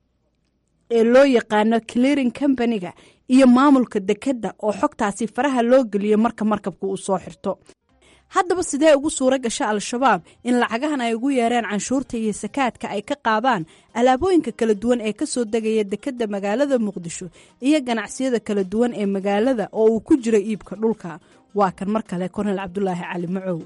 ee loo yaqaano clearing companiga iyo maamulka dekedda oo xogtaasi faraha loo geliyo marka markabka uu soo xirto haddaba sidee ugu suuro gasha al-shabaab in lacagahan ay ugu yeereen canshuurta iyo sakaadka ay ka qaadaan alaabooyinka kala duwan ee kasoo degaya dekedda magaalada muqdisho iyo ganacsiyada kala duwan ee magaalada oo uu ku jiro iibka dhulka waa kan mar kale kornel cabdulaahi cali macow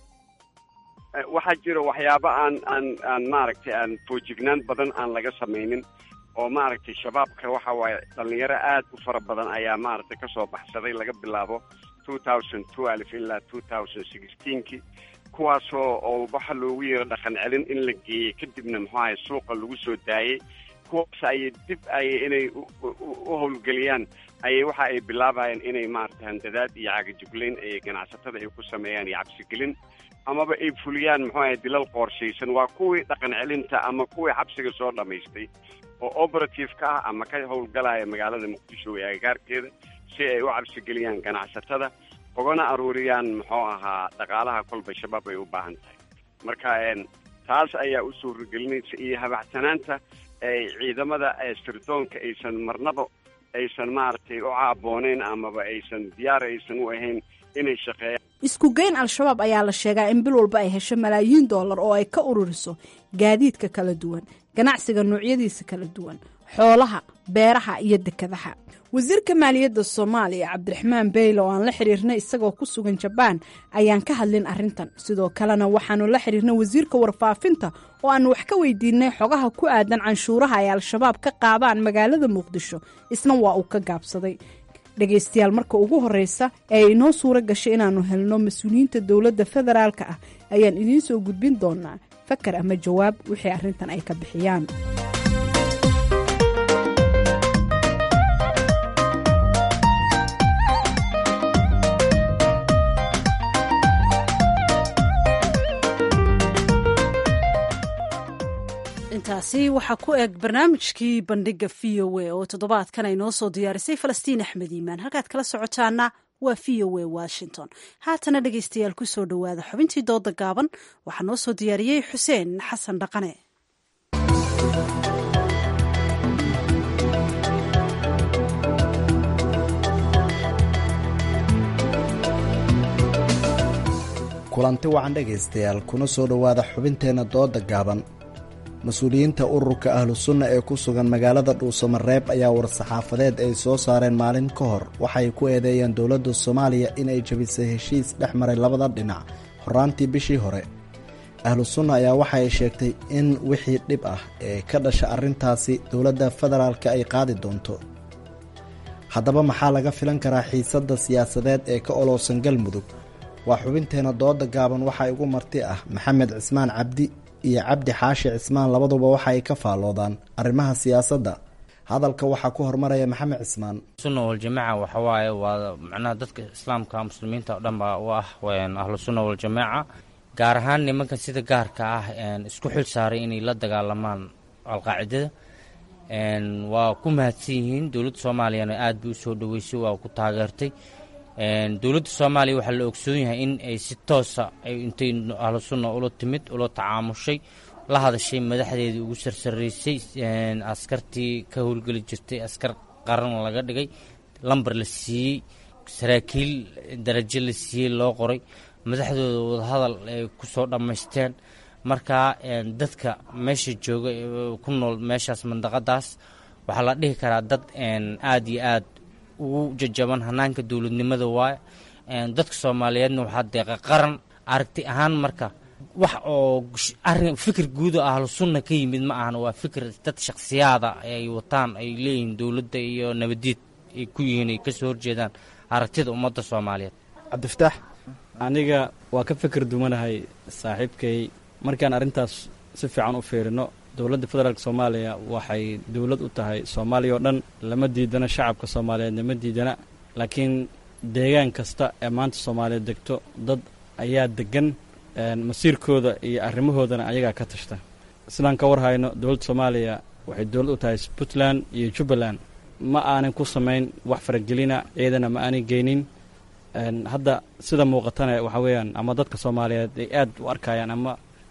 waxaa jira waxyaabo aan aan aan maaragtay aan foojignaan badan aan laga samaynin oo maaragtay shabaabka waxa waaye dhalinyaro aad u fara badan ayaa maaragtay kasoo baxsaday laga bilaabo two thousand twelve ilaa two thousand sixteenki kuwaasoo oo waxa loogu yeero dhaqan celin in la geeyey kadibna muxuu ahay suuqa lagu soo daayey kuwaas ayay dib ayay inay u howlgeliyaan ayay waxa ay bilaabayeen inay maaragtay handadaad iyo cagajuglayn ay ganacsatada ay ku sameeyaan iyo cabsigelin amaba ay fuliyaan muxuu ahay dilal qoorshaysan waa kuwii dhaqan celinta ama kuwii xabsiga soo dhammaystay oo operative-ka ah ama ka howlgalaya magaalada muqdisho ee agagaarkeeda si ay u cabsigeliyaan ganacsatada ugana aruuriyaan muxuu ahaa dhaqaalaha kolba shabaab ay u baahan tahay marka taas ayaa u suuragelinaysa iyo habacsanaanta ay ciidamada sirdoonka aysan marnaba aysan maaragtay u caabooneyn amaba aysan diyaar aysan u ahayn inay shaqeeyaan isku geyn al-shabaab ayaa la sheegaa in bil walba ay hesho malaayiin doolar oo ay ka ururiso gaadiidka kala duwan ganacsiga noocyadiisa kala duwan xoolaha beeraha iyo dekadaha wasiirka maaliyadda soomaaliya cabdiraxmaan beyle oo aan la xiriirnay isagoo ku sugan jabaan ayaan ka hadlin arrintan sidoo kalena waxaanu la xiriirnay wasiirka warfaafinta oo aanu wax ka weydiinay xogaha ku aadan canshuuraha ay al-shabaab ka qaadaan magaalada muqdisho isna waa uu ka gaabsaday dhegaystayaal marka ugu horreysa ee inoo suuro gashay inaannu helno mas-uuliyiinta dowladda federaalka ah ayaan idiin soo gudbin doonaa fakar ama jawaab wixii arrintan ay ka bixiyaan intaasi waxaa ku eg barnaamijkii bandhiga v o a oo toddobaadkan ay noo soo diyaarisay falastiin axmed iimaan halkaad kala socotaana waa v o a washington haatana dhegaystayaal ku soo dhowaada xubintii dooda gaaban waxaa noo soo diyaariyey xuseen xasan dhaqane kulanti wacan dhegaystayaal kuna soo dhowaada xubinteenna dooda gaaban mas-uuliyiinta ururka ahlu sunna ee ku sugan magaalada dhuusamareeb ayaa war-saxaafadeed ay soo saareen maalin ka hor waxay ku eedeeyeen dowladda soomaaliya inay jabisay heshiis dhex maray labada dhinac horaantii bishii hore ahlu sunna ayaa waxay sheegtay in wixii dhib ah ee ka dhasha arrintaasi dowladda federaalka ay qaadi doonto haddaba maxaa laga filan karaa xiisadda siyaasadeed ee ka olowsan galmudug waa xubinteenna dooda gaaban waxaa igu marti ah maxamed cismaan cabdi iyo cabdi xaashi cismaan labaduba waxa ay ka faalloodaan arrimaha siyaasadda hadalka waxaa ku hormaraya maxamed cismaan sunna waljamaaca waxa waaye waa macnaha dadka islaamka muslimiinta oo dhan baa u ah ahlu sunna waljamaaca gaar ahaan nimankan sida gaarka ah isku xil saaray inay la dagaalamaan alqaacidada waa ku mahadsan yihiin dowladda soomaaliyana aad bay usoo dhaweysay waa ku taageertay dowladda soomaaliya waxaa la ogsoon yahay in ay si toosa ay intay ahlu sunna ula timid ula tacaamushay la hadashay madaxdeedii ugu sarsaraysay askartii ka howlgeli jirtay askar qaran laga dhigay lambar la siiyey saraakiil darajo la siiyey loo qoray madaxdooda wadahadal ay ku soo dhammaysteen markaa dadka meesha jooga ku nool meeshaas mandaqadaas waxaa la dhihi karaa dad aada iyo aad ugu jajaban hanaanka dowladnimada waaye dadka soomaaliyeedna waxaa deeqa qaran aragti ahaan marka wax oo arin fikir guud oo ahlu sunna ka yimid ma ahan waa fikir dad shakhsiyaada ay wataan ay leeyihiin dowladda iyo nabadiid ay ku yihiin ay kasoo horjeedaan aragtida ummadda soomaaliyeed cabdifataax aniga waa ka fikir dumanahay saaxiibkay markaan arrintaas si fiican u fiirino dowladda federaalk soomaaliya waxay dowlad u tahay soomaaliya oo dhan lama diidana shacabka soomaaliyeed lama diidana laakiin deegaan kasta ee maanta soomaaliyeed degto dad ayaa degan masiirkooda iyo arrimahoodana ayagaa ka tashta sidaan ka warhayno dowladda soomaaliya waxay dowlad u tahay puntland iyo jubbaland ma aanan ku samayn wax faragelina ciidana ma aanan geynin hadda sida muuqatana waxaa weeyaan ama dadka soomaaliyeed ay aad u arkayaan ama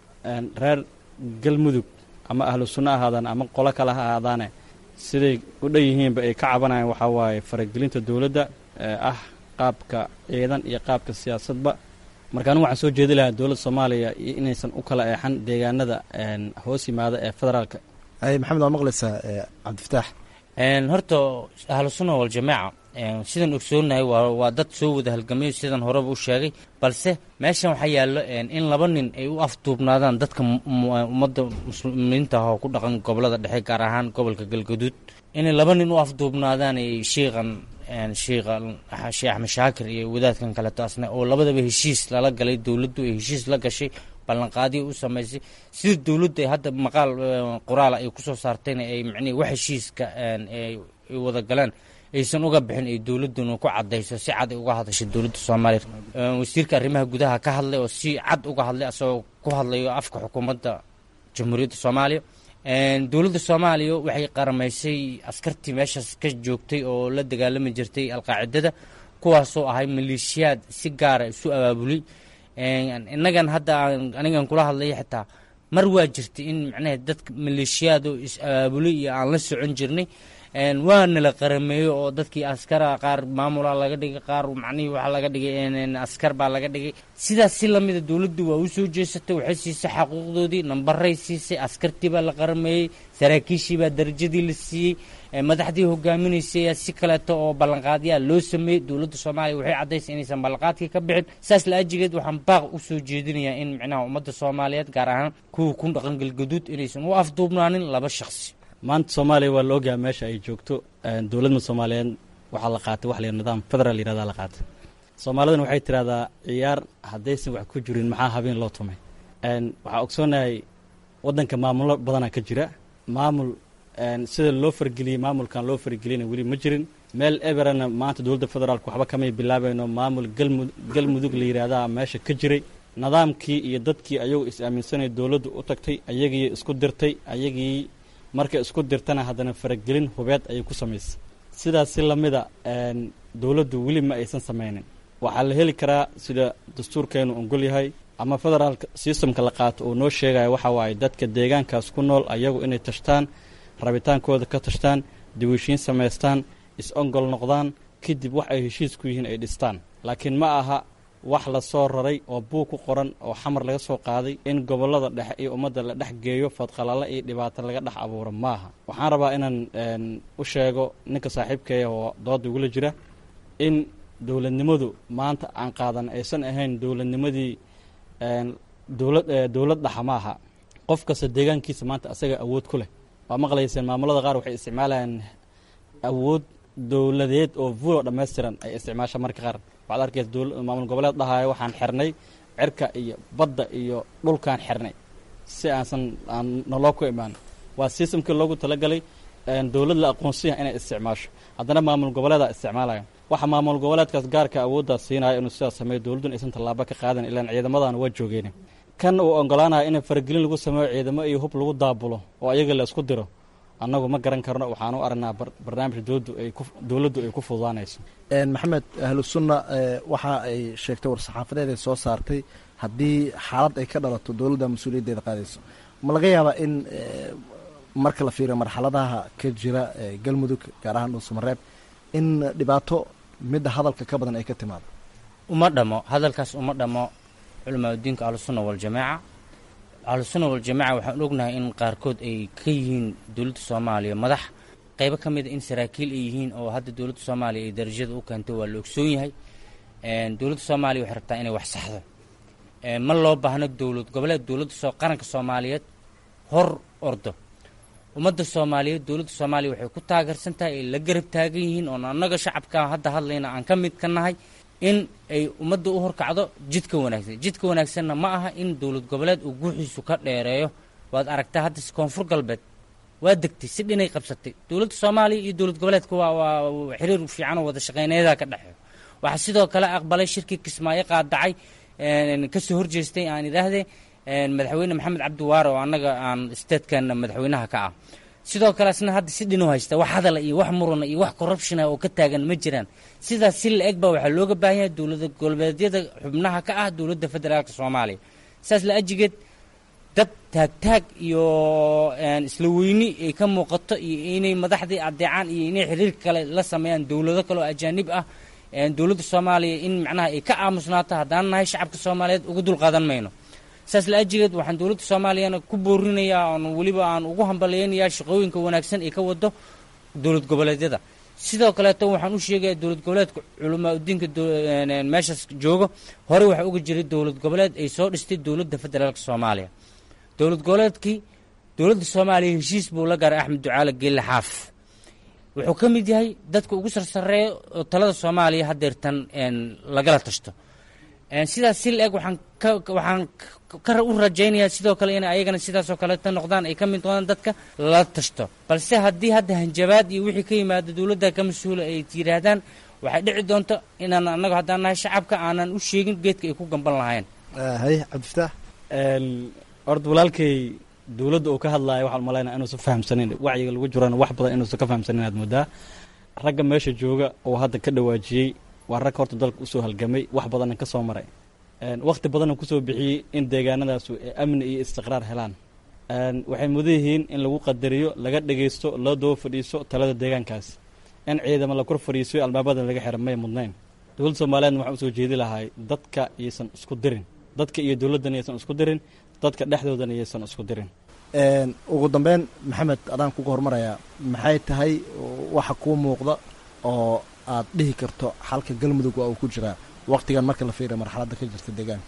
reer galmudug ama ahlu sunno ahaadaan ama qolo kale ha ahaadaane siday u dhan yihiinba ay ka cabanayaan waxaa waaye faragelinta dowladda ee ah qaabka ciidan iyo qaabka siyaasadba marka anigu waxaan soo jeedi lahaa dowladda soomaaliya iyo inaysan u kala eexan deegaanada hoos yimaada ee federaalka maxamed waa maqlaysaa cabdifataax horta ahlu sunna waljamaaca sidaan ogsoonahay waa dad soo wada halgamayo sidaan horeba u sheegay balse meeshan waxaa yaallo in laba nin ay u afduubnaadaan dadka ummadda muslimiinta ah oo ku dhaqan gobolada dhexe gaar ahaan gobolka galgaduud inay laba nin u afduubnaadaan ay shiiqan shiikha sheekh axmed shaakir iyo wadaadkan kaleto asna oo labadaba heshiis lala galay dowladdu ay heshiis la gashay ballanqaadiya u samaysay sida dowladdu ay hadda maqaal qoraala ay kusoo saartayna ay macnihi wax heshiiska ay wada galeen aysan uga bixin ay dowladduna ku cadayso si cad ay uga hadashay dowladda soomaaliya wasiirka arrimaha gudaha ka hadlay oo si cad uga hadlay asagoo ku hadlayo afka xukuumadda jamhuuriyadda soomaaliya dowladda soomaaliya waxay qaramaysay askartii meeshaas ka joogtay oo la dagaalami jirtay alqaacidada kuwaasoo ahay maleeshiyaad si gaara isu abaabulay innagan hadda anigan kula hadlaya xitaa mar waa jirtay in macnaha dadka maleeshiyaad oo is abaabulay iyo aan la socon jirnay waana la qarameeyo oo dadkii askara qaar maamula laga dhigay qaar macnihii waxaa laga dhigay askar baa laga dhigay sidaas si lamida dowladdu waa u soo jeesatay waxay siisay xaquuqdoodii nambaray siisay askartii baa la qarameeyey saraakiishii baa darajadii la siiyey madaxdii hogaaminaysay si kaleeto oo ballanqaadyaa loo sameeyey dowladda soomaaliya waxay caddaysay inaysan ballanqaadkii ka bixin saas la ajigeed waxaan baaq u soo jeedinayaa in micnaha ummadda soomaaliyeed gaar ahaan kuwa ku dhaqan galgaduud inaysan u afduubnaanin laba shakhsi maanta soomaaliya waa la ogyaha meesha ay joogto dowladda soomaaliyeed waxaa la qaatay wax la nidaam federal yirahdaa la qaatay soomaalidana waxay tirahdaa ciyaar haddaysan wax ku jirin maxaa habeen loo tumay waxaa ogsoonahay waddanka maamulo badanaa ka jira maamul sida loo fargeliyey maamulkan loo fargeliyana weli ma jirin meel eberana maanta dowladda federaalk waxba kamay bilaabayno maamul galmudug la yidhaahdaa meesha ka jiray nidaamkii iyo dadkii ayagu is aaminsanay dowladdu u tagtay ayagii isku dirtay ayagii markay isku dirtana haddana faragelin hubeed ayay ku samaysay sidaas si lamida dowladdu weli ma aysan samaynin waxaa la heli karaa sida dastuurkeenu ongol yahay ama federaalka systemka la qaato uu noo sheegaya waxa waaye dadka deegaankaas ku nool ayagu inay tashtaan rabitaankooda ka tashtaan diwishiin samaystaan is-ongol noqdaan kadib wax ay heshiis ku yihiin ay dhistaan laakiin ma aha wax la soo raray oo buug ku qoran oo xamar laga soo qaaday in gobollada dhexe iyo ummadda la dhex geeyo fadqalalo iyo dhibaato laga dhex abuuro maaha waxaan rabaa inaan u sheego ninka saaxiibkeeya oo dooda igula jira in dowladnimadu maanta aan qaadan aysan ahayn dowladnimadii dowlad dowlad dhaxa ma aha qof kasta deegaankiisa maanta asaga awood ku leh waa maqlayseen maamulada qaar waxay isticmaalayaan awood dowladeed oo vulo dhammaystiran ay isticmaasha marka qaar waxaad arkaysa maamul goboleed dhahaayo waxaan xirnay cirka iyo badda iyo dhulkaan xirnay si aansan aan naloo ku imaan waa systemkii loogu talagalay dowlad la aqoonsiya inay isticmaasho haddana maamul goboleeda isticmaalaya waxa maamul goboleedkaas gaarka awooddaas siinaya inuu sidaas sameeyo dowladduna aysan tallaabo ka qaadan ilaan ciidamadan waa joogeen kan uu ogolaanaya in faragelin lagu sameeyo ciidamo iyo hub lagu daabulo oo ayaga la isku diro annagu ma garan karno waxaan u aragnaa barnaamij dowladdu ay ku dowladdu ay ku fududaanayso maxamed ahlu sunna waxa ay sheegtay war-saxaafadeed ay soo saartay haddii xaalad ay ka dhalato dowladda mas-uuliyaddeeda qaadayso ma laga yaabaa in marka la fiiriyo marxaladaha ka jira galmudug gaar ahaan dhuusamareeb in dhibaato midda hadalka ka badan ay ka timaado uma dhamo hadalkaas uma dhamo culamaauddiinka ahlusunna waljamaaca ahlusunna waljamaaca waxaan ognahay in qaarkood ay ka yihiin dowladda soomaaliya madax qaybo ka mida in saraakiil ay yihiin oo hadda dowladda soomaaliya ay darajada u keentay waa la ogsoon yahay dowladda soomaaliya waxay rabtaa inay wax saxdo ma loo baahno dowlad goboleed dowladda soo qaranka soomaaliyeed hor ordo ummadda soomaaliyeed dowladda soomaaliya waxay ku taageersan tahay ay la garab taagan yihiin oon annaga shacabka hadda hadlayna aan ka mid ka nahay in ay ummadda u horkacdo jidka wanaagsan jidka wanaagsanna ma aha in dowlad goboleed uu guuxiisu ka dheereeyo waad aragtaa hadda koonfur galbeed waa degtay si dhinay qabsatay dowladda soomaaliya iyo dowlad goboleedka waa waa xiriir fiican oo wada shaqeyneedaa ka dhexeeyo waxaa sidoo kale aqbalay shirkii kismaayo qaadacay kasoo horjeestay aan idhaahdee madaxweyne maxamed cabdi waare oo annaga aan statekeena madaxweynaha ka ah sidoo kale asna hadda si dhinuu haysta wax hadala iyo wax murana iyo wax corruptiona oo ka taagan ma jiraan sidaas si la eg ba waxaa looga baahan yahay dowlada goboleedyada xubnaha ka ah dowladda federaalka soomaaliya saas la ajigeed dad taagtaag iyo isla weyni ay ka muuqato iyo inay madaxdii adeecaan iyo inay xiriir kale la sameeyaan dowlado kale oo ajaanib ah dowladda soomaaliya in macnaha ay ka aamusnaato haddaan nahay shacabka soomaaliyeed uga dulqaadan mayno saas la ajigeed waxaan dowladda soomaaliyana ku boorinayaa oon weliba aan ugu hambalyaynayaa shaqooyinka wanaagsan ay ka wado dowlad goboleedyada sidoo kaleeto waxaan u sheegayaa dowlad goboleedka culamaa udiinka meeshaas joogo horey waxaa uga jiray dowlad goboleed ay soo dhistay dowladda federaalka soomaaliya dowlad goboleedkii dowladda soomaaliya heshiis buu la gaaray axmed ducaale geelle xaaf wuxuu ka mid yahay dadka ugu sarsareeya oo talada soomaaliya haddeertan lagala tashto sidaas si la eg waxaan ka waxaan ka u rajaynayaa sidoo kale inay ayagana sidaasoo kaleeta noqdaan ay ka mid noqdaan dadka lala tashto balse haddii hadda hanjabaad iyo wixii ka yimaado dowladda ka mas-uula ay yidhaahdaan waxay dhici doonto inaan annagu haddaan nahay shacabka aanan u sheegin geedka ay ku gamban lahayn haye cabdifataax horta walaalkay dowladda uu ka hadlaayo waxaan umalaynaa inuusan fahamsanin wacyiga lagu jirana wax badan inuusan ka fahamsanin aad moodaa ragga meesha jooga oo hadda ka dhawaajiyey waa rag horta dalka usoo halgamay wax badanna ka soo maray wakhti badanna kusoo bixiyey in deegaanadaasu ay amni iyo istiqraar helaan waxay mudan yihiin in lagu qadariyo laga dhegaysto loo daba fadhiiso talada deegaankaas in ciidamo la kor fadhiisiyo albaabada laga xira may mudnayn dowladda soomaaliyeedna waxaan usoo jeedi lahay dadka iyaysan isku dirin dadka iyo dowladdan iyaysan isku dirin dadka dhexdoodana iyaysan isku dirin ugu dambeyn maxamed adaan kuga hormarayaa maxay tahay waxa kuu muuqda oo aad dhihi karto xalka galmudug waa uu ku jiraa waqtigan marka la fiiriya marxaladda ka jirta deegaanka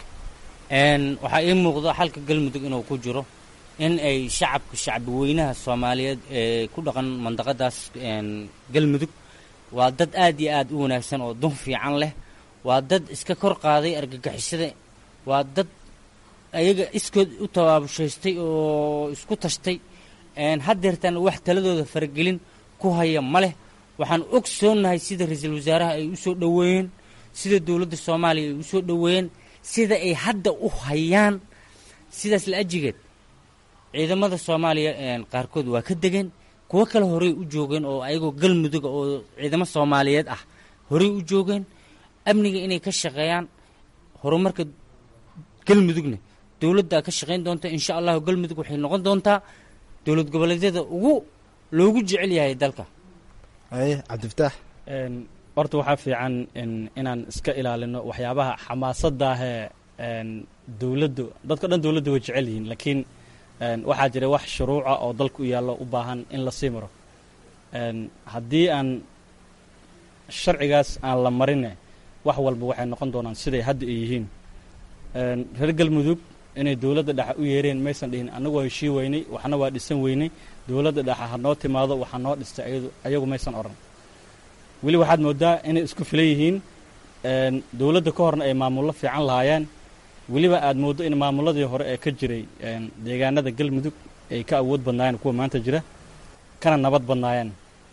waxaa ii muuqda xalka galmudug inuu ku jiro in ay shacabka shacbi weynaha soomaaliyeed ee ku dhaqan mandaqadaas galmudug waa dad aad iyo aad u wanaagsan oo dun fiican leh waa dad iska kor qaaday argagixisada waa dad ayaga iskood u tabaabushaystay oo isku tashtay haddeertaan wax taladooda faragelin ku haya ma leh waxaan ogsoonnahay sida ra-iisul wasaaraha ay u soo dhoweeyeen sida dowladda soomaaliya ay u soo dhoweeyeen sida ay hadda u hayaan sidaas la ajigeed ciidamada soomaaliya qaarkood waa ka degeen kuwo kale horey u joogeen oo ayagoo galmuduga oo ciidamo soomaaliyeed ah horey u joogeen amniga inay ka shaqeeyaan horumarka galmudugna dowladdaa ka shaqayn doonta insha allahu galmudug waxay noqon doontaa dowlad goboleedyada ugu loogu jecel yahay dalka haye cabdifataax horta waxaa fiican inaan iska ilaalino waxyaabaha xamaasaddaahee dowladdu dadka dhan dowladda way jecel yihiin laakiin waxaa jira wax shuruuca oo dalka u yaallo u baahan in la sii maro haddii aan sharcigaas aan la marine wax walba waxay noqon doonaan siday hadda ay yihiin reer galmudug inay dowladda dhexe u yeereen maysan dhihin annagu waa heshii weynay waxna waa dhisan weynay dowladda dhexe ha noo timaado waxaa noo dhistay ayagu maysan odhan weli waxaad moodaa inay isku filan yihiin dowladda ka horna ay maamullo fiican lahaayeen weliba aad mooddo in maamulladii hore ee ka jiray deegaanada galmudug ay ka awood badnaayeen kuwa maanta jira kana nabad badnaayeen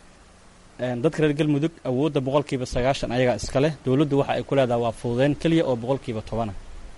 dadka reer galmudug awoodda boqolkiiba sagaashan ayagaa iska leh dowladdu waxa ay ku leedahay waa fududeyn keliya oo boqolkiiba tobana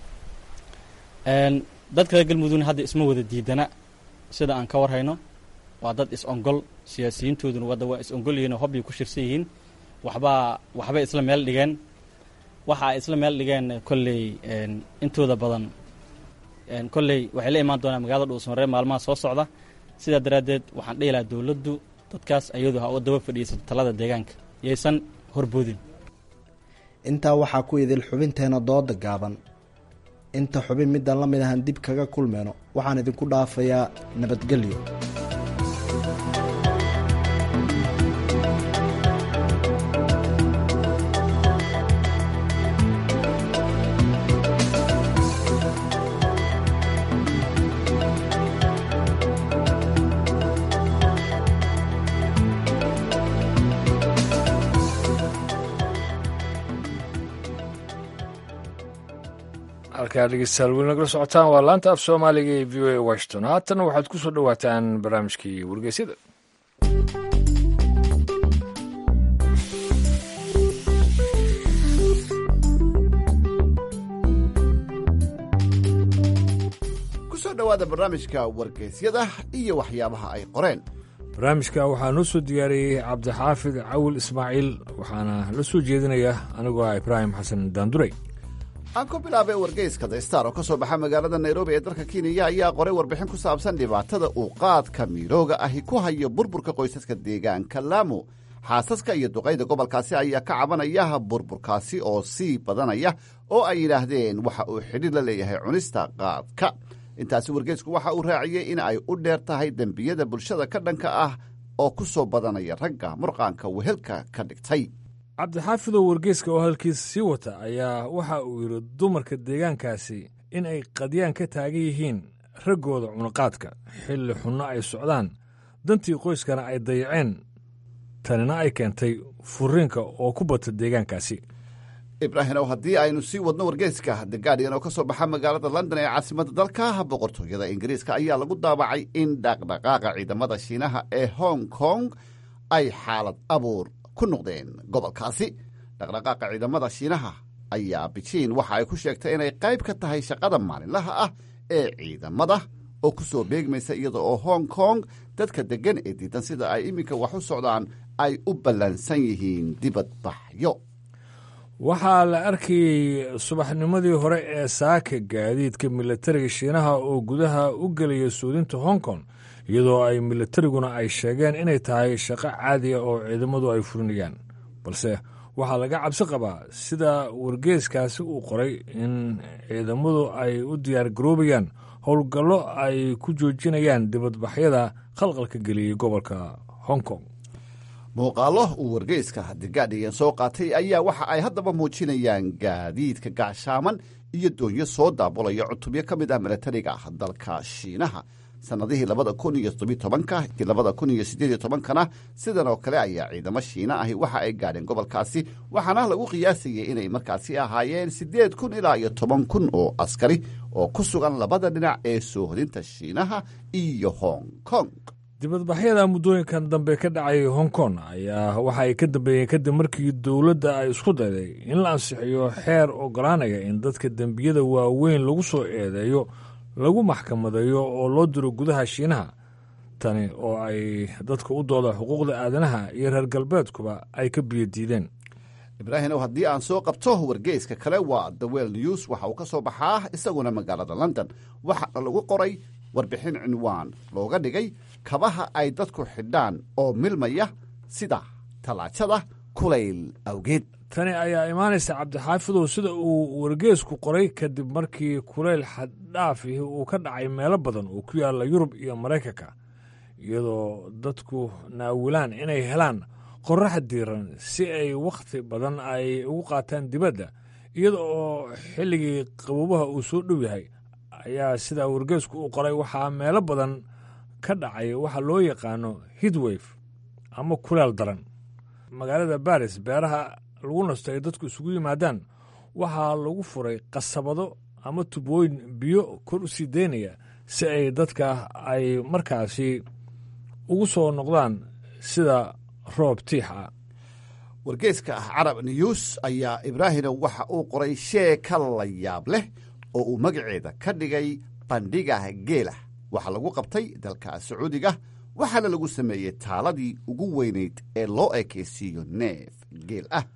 dadka reer galmudugna hadda isma wada diidana sida aan ka warhayno waa dad is-ongol siyaasiyiintooduna wadda waa is-ongol yihiin oo hobbay ku shirsan yihiin waxbaa waxbay isla meel dhigeen waxa ay isla meel dhigeen kolley intooda badan kolley waxay la imaan doonaan magaalada dhuusmaree maalmaha soo socda sidaa daraaddeed waxaan dhihi lahaa dowladdu dadkaas ayadu ha u daba fadhiisato talada deegaanka yaysan horboodin intaa waxaa ku idil xubinteena dooda gaaban inta xubin midaan la mid ahan dib kaga kulmeyno waxaan idinku dhaafayaa nabadgelyo halkaa dhegeystayaal weli nagala socotaan waa laanta af soomaaliga ee v o a washington haatan waxaad ku soo dhowaataan barnaamijkii wargeysyada kusoo dhowaada barnaamijka wargeysyada iyo waxyaabaha ay qoreen barnaamijka waxaa noo soo diyaariyey cabdixaafid cawil ismaaciil waxaana la soo jeedinaya anigoo ah ibraahim xasan daanduray aan ku bilaabay wargeyska the star oo ka soo baxa magaalada nairobi ee dalka kenya ayaa qoray warbixin ku saabsan dhibaatada uu qaadka miirooga ahi ku hayo burburka qoysaska deegaanka laamo xaasaska iyo duqayda gobolkaasi ayaa ka cabanaya burburkaasi oo sii badanaya oo ay yidhaahdeen waxa uu xidhiir la leeyahay cunista qaadka intaasi wargeysku waxa uu raaciyey in ay u dheer tahay dembiyada bulshada ka dhanka ah oo ku soo badanaya ragga murqaanka wehelka ka dhigtay cabdixaafidow wargeyska oo hadalkiisa sii wata ayaa waxa uu yidhi dumarka deegaankaasi in ay qadyaan ka taagan yihiin raggooda cunaqaadka xilli xunno ay socdaan dantii qoyskana ay dayaceen tanina ay keentay furiinka oo ku bata deegaankaasi ibraahimow haddii aynu sii wadno wargeyska the guardian oo ka soo baxa magaalada london ee caasimadda dalka boqortooyada ingiriiska ayaa lagu daabacay in dhaqdhaqaaqa ciidamada shiinaha ee hong kong ay xaalad abuur ku noqdeen gobolkaasi dhaqdhaqaaqa ciidamada shiinaha ayaa bijiin waxa ay ku sheegtay inay qayb ka tahay shaqada maalinlaha ah ee ciidamada oo ku soo beegmaysa iyada oo hong kong dadka deggan ee diidan sida ay iminka wax u socdaan ay u ballansan yihiin dibadbaxyo waxaa la arkayey subaxnimadii hore ee saaka gaadiidka milatariga shiinaha oo gudaha u gelaya suudinta hong kong iyadoo ay milatariguna ay sheegeen inay tahay shaqo caadiya oo ciidamadu ay fulinayaan balse waxaa laga cabsi qabaa sida wargeeskaasi uu qoray in ciidamadu ay u diyaargaroobayaan howlgallo ay ku joojinayaan dibadbaxyada khalqalka geliyey gobolka hong kong muuqaallo uu wargeyska the guardian soo qaatay ayaa waxa ay haddaba muujinayaan gaadiidka gaashaaman iyo doonyo soo daabulaya cutubyo ka mid ah milatariga dalka shiinaha sannadihii labada kun iyo todobiy tobanka iyo labada kun iyo siddeed iyo tobankana sidan oo kale ayaa ciidamo shiina ahi waxa ay gaadheen gobolkaasi waxaana lagu qiyaasayay inay markaasi ahaayeen siddeed kun ilaa iyo toban kun oo askari oo ku sugan labada dhinac ee soohodinta shiinaha iyo hong kong dibadbaxyada muddooyinkan dambe ka dhacay hong kong ayaa waxa ay ka dambeeyeen kadib markii dowladda ay isku dayday in la ansixiyo xeer ogolaanaya in dadka dembiyada waaweyn lagu soo eedeeyo lagu maxkamadeeyo oo loo diro gudaha shiinaha tani oo ay dadka u dooda xuquuqda aadanaha iyo reer galbeedkuba ay ka biyo diideen ibraahimow haddii aan soo qabto wargeyska kale waa the well news waxa uu ka soo baxaa isaguna magaalada london waxaana lagu qoray warbixin cinwaan looga dhigay kabaha ay dadku xidhaan oo milmaya sida tallaajada kulayl awgeed tani ayaa imaanaysa cabdixaafidow sida uu wargeesku qoray kadib markii kulayl xaddhaafihi uu ka dhacay meelo badan oo ku yaalla yurub iyo maraykanka iyadoo dadku naawilaan inay helaan qorrax diiran si ay wakhti badan ay ugu qaataan dibadda iyada oo xilligii qabuubaha uu soo dhow yahay ayaa sidaa wargeesku uu qoray waxaa meelo badan ka dhacay waxa loo yaqaano hidwayf ama kulaal daran magaalada baris beeraha lagu nasto ay dadku isugu yimaadaan waxaa lagu furay qasabado ama tubooyin biyo kor u sii daynaya si ay dadka ay markaasi ugu soo noqdaan sida roob tiix ah wargeyska ah carab news ayaa ibraahimow waxa uu qoray sheeka la yaab leh oo uu magaceeda ka dhigay bandhiga geela waxaa lagu qabtay dalka sacuudiga waxaana lagu sameeyey taaladii ugu weynayd ee loo ekeysiiyo neef geel ah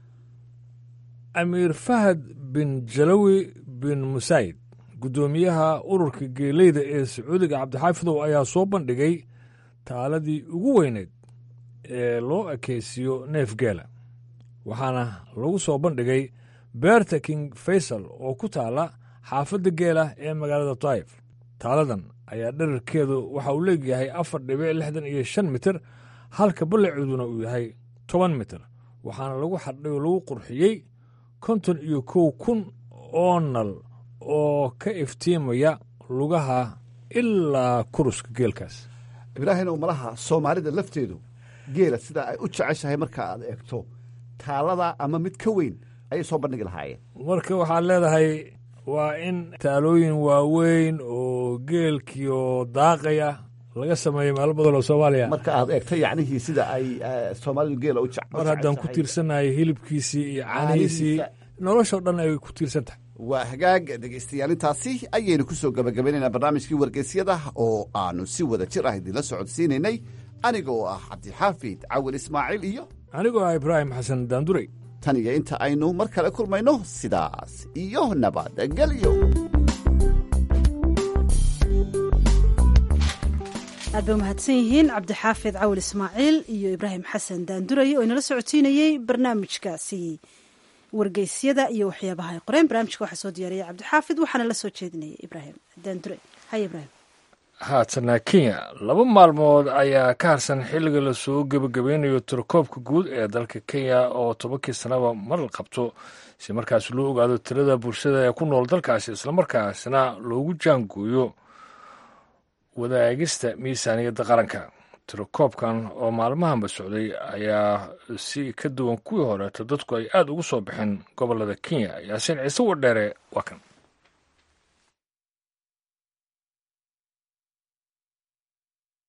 amiir fahad bin jalawi bin musayd guddoomiyaha ururka geeleyda ee sacuudiga cabdixaafidow ayaa soo bandhigay taaladii ugu weynayd ee loo ekeysiiyo neef geela waxaana lagu soo bandhigay beerta king faysal oo ku taala xaafadda geela ee magaalada taif taaladan ayaa dherarkeedu waxa uu leegyahay afar dhibic lixdan iyo shan mitir halka ballaceeduna uu yahay toban mitir waxaana lagu xardhay oo lagu qurxiyey konton iyo kow kun oo nal oo ka iftiimaya lugaha ilaa kuruska geelkaas ibraahimow malaha soomaalida lafteedu geela sida ay u jeceshahay marka aad eegto taalada ama mid ka weyn ayay soo bandhigi lahaayeen marka waxaad leedahay waa in taalooyin waaweyn oo geelkiioo daaqaya laga sameeyo meelo badan oo soomaaliya marka aad eegto yacnihii sida ay soomaalidu geela u mar haddaan ku tiirsanahay hilibkiisii iyo caanihiisii noloshao dhan ay ku tiirsan tahay waa hagaag dhegaystayaal intaasi ayaynu ku soo gabagabaynaynaa barnaamijkii wargeysyada oo aanu si wada jir ah idinla socodsiinaynay aniga oo ah cabdixaafid cawil ismaaciil iyo anigoo ah ibraahim xasan daandurey tan iyo inta aynu mar kale kulmayno sidaas iyo nabadgelyo aad bay umahadsan yihiin cabdixaafid cawil ismaaciil iyo ibraahim xasan daanduraye oo inala socodsiinayey barnaamijkaasi wargeysyada iyo waxyaabaha ay qoreen barnaamijka waxaa soo diyaariyay cabdixaafid waxaana la soo jeedinayay ibraahim daandure hay ibraahim haatana kenya laba maalmood ayaa ka harsan xilliga lasoo gebagabeynayo tirakoobka guud ee dalka kenya oo tobankii sanaba mar la qabto si markaas loo ogaado tirada bulshada ee ku nool dalkaasi islamarkaasna loogu jaangooyo wadaagista miisaaniyadda qaranka tirakoobkan oo maalmahanba socday ayaa si ka duwan kuwii horeeto dadku ay aada ugu soo baxeen gobolada kenya yaasiin ciise wadheere waa kan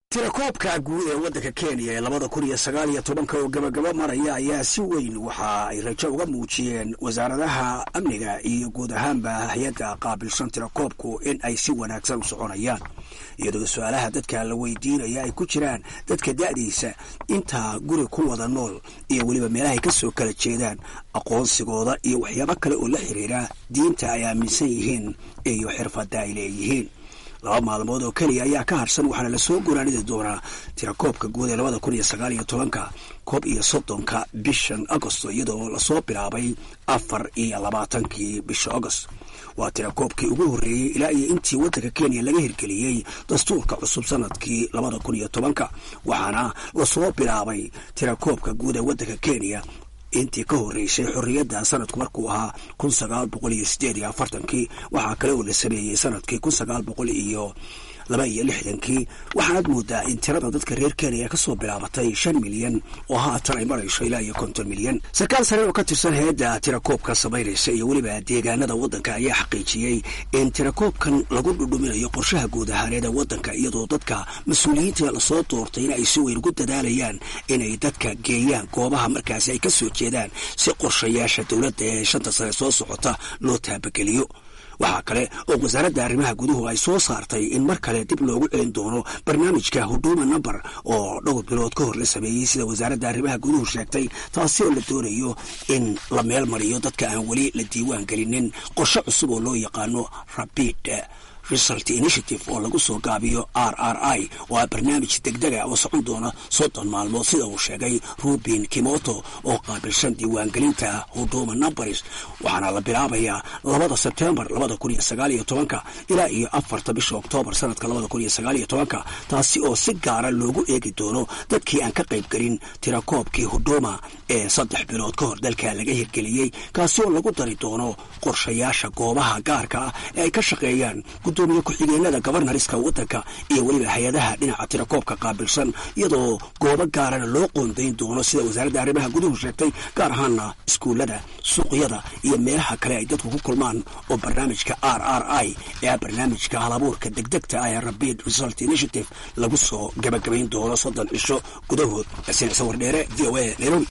tirakoobka guud ee waddanka kenya ee labada kun iyo sagaal iyo tobanka oo gabagaba maraya ayaa si weyn waxa ay rajo uga muujiyeen wasaaradaha amniga iyo guud ahaanba hay-adda qaabilsan tirakoobku in ay si wanaagsan u soconayaan iyadoo su-aalaha dadka la weydiinaya ay ku jiraan dadka da'diisa intaa guri ku wada nool iyo weliba meelahay ka soo kala jeedaan aqoonsigooda iyo waxyaabo kale oo la xiriira diinta ay aaminsan yihiin iyo xirfadda ay leeyihiin laba maalmood oo keliya ayaa ka harsan waxaana lasoo goraanidi doonaa tirakoobka guud ee labada kun iyo sagaal iyo tobanka koob iyo soddonka bishan agosto iyadoo lasoo bilaabay afar iyo labaatankii bisha agost waa tirakoobkii ugu horreeyey ilaa iyo intii waddanka kenya laga hirgeliyey dastuurka cusub sanadkii labada kun iyo tobanka waxaana lasoo bilaabay tirakoobka guud ee waddanka kenya intii ka horreysay xorriyadda sanadku markuu ahaa kun sagaal boqol iyo sideed iyo afartankii waxaa kale oo la sameeyey sanadkii kun sagaal boqol iyo laba iyo lixdankii waxaanaad moodaa in tirada dadka reer kenya ka soo bilaabatay shan milyan oo haatan ay marayso ilaa iyo konton milyan sarkaal sare oo ka tirsan hay-adda tirakoobka samaynaysa iyo weliba deegaanada waddanka ayaa xaqiijiyey in tirakoobkan lagu dhudhuminayo qorshaha guud ahaaneed ee waddanka iyadoo dadka mas-uuliyiinta lasoo doortay in ay si weyn ugu dadaalayaan inay dadka geeyaan goobaha markaasi ay ka soo jeedaan si qorshayaasha dowladda ee shanta sane soo socota loo taabageliyo waxaa kale oo wasaaradda arrimaha guduhu ay soo saartay in mar kale dib loogu celin doono barnaamijka huduma number oo dhowr bilood ka hor la sameeyey sida wasaaradda arrimaha guduhu sheegtay taasi oo la doonayo in la meel mariyo dadka aan weli la diiwaan gelinin qorshe cusub oo loo yaqaano rabid result initiative oo lagu soo gaabiyo r r i oo ah barnaamij degdega oo socon doona soddon maalmood sida uu sheegay rubin kimoto oo qaabilsan diiwaangelinta huduma numbers waxaana la bilaabayaa labada sebtembar labada kun iyo sagaal iyo tobanka ilaa iyo afarta bisha oktoobar sanadka labada kun iyo sagaal iyo tobanka taasi oo si gaara loogu eegi doono dadkii aan ka qaybgelin tirakoobkii huduma ee saddex bilood ka hor dalka laga hirgeliyey kaasi oo lagu dari doono qorshayaasha goobaha gaarka ah ee ay ka shaqeeyaan gudoomiye ku-xigeenada gobarnariska waddanka iyo weliba hay-adaha dhinaca tirakoobka qaabilsan iyadoo goobo gaarana loo qoondayn doono sida wasaaradda arrimaha guduhu sheegtay gaar ahaana iskuullada suuqyada iyo meelaha kale ay dadku ku kulmaan oo barnaamijka r r i ee barnaamijka halabuurka degdegta ah ee rabid result initiative lagu soo gabagabayn doono soddon cisho gudahood yaasiin sawir dheere v o a nairobi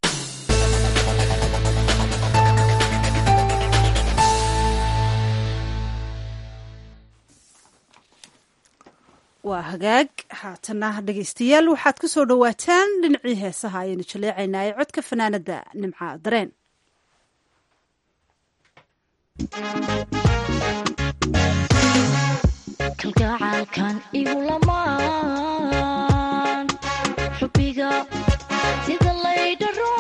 waa hagaag haatana dhegaystayaal waxaad ku soo dhowaataan dhinacii heesaha ayaynu jaleecaynaa ee codka fanaanada nimca dareen kalgacaalkan igu lamaan xubbiga sida laydharo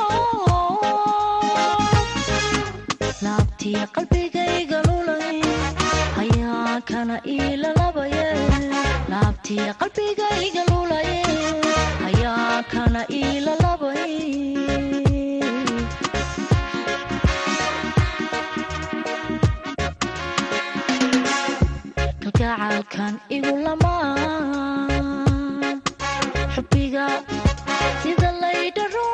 laabtii qalbigayga lulay ayaa kana iilalabaye laabtii qalbigayga lulaye ayaa kana iilalabay kalgacaalkan igu lamaan xubbiga sida laydharo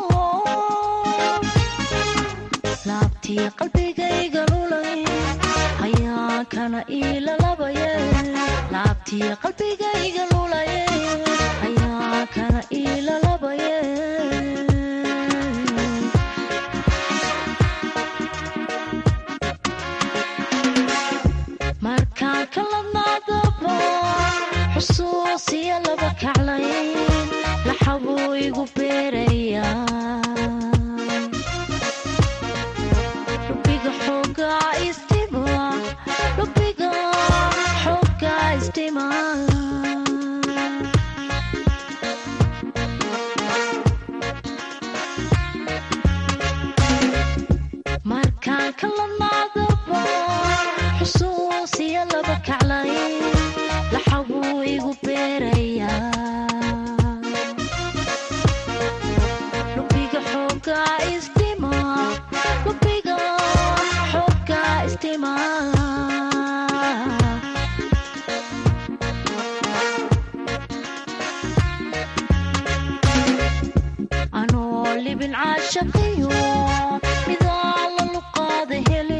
laabtii qalbigayga lulay ayaa kana iilalabaye laabtii qalbigayga lulaye ayaa kana iilalabaye markaan kaladnaadaba xusuusiya laba kaclayn laxabuu igu beerayaa lubiga xoogaa istima lubiga xoogaa istima markaan kaladnaadaba xusuusiya laba kaclayn laxabuu igu beerayaa lubiga xoogaa istima lubiga xoogaa istima anoo libin caashaqiyo midaa la luqaada heli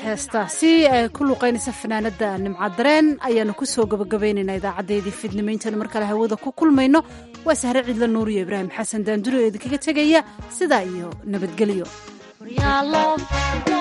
heestaasi ay ku luqaynaysa fanaanada nimcadareen ayaanu kusoo gabagabaynaynaa idaacadeedii fidnimo intaanu mar kale hawada ku kulmayno waa sahre cidla nuuriyo ibraahim xasan daanduri oo idinkaga tegaya sidaa iyo nabadgelyo Your love,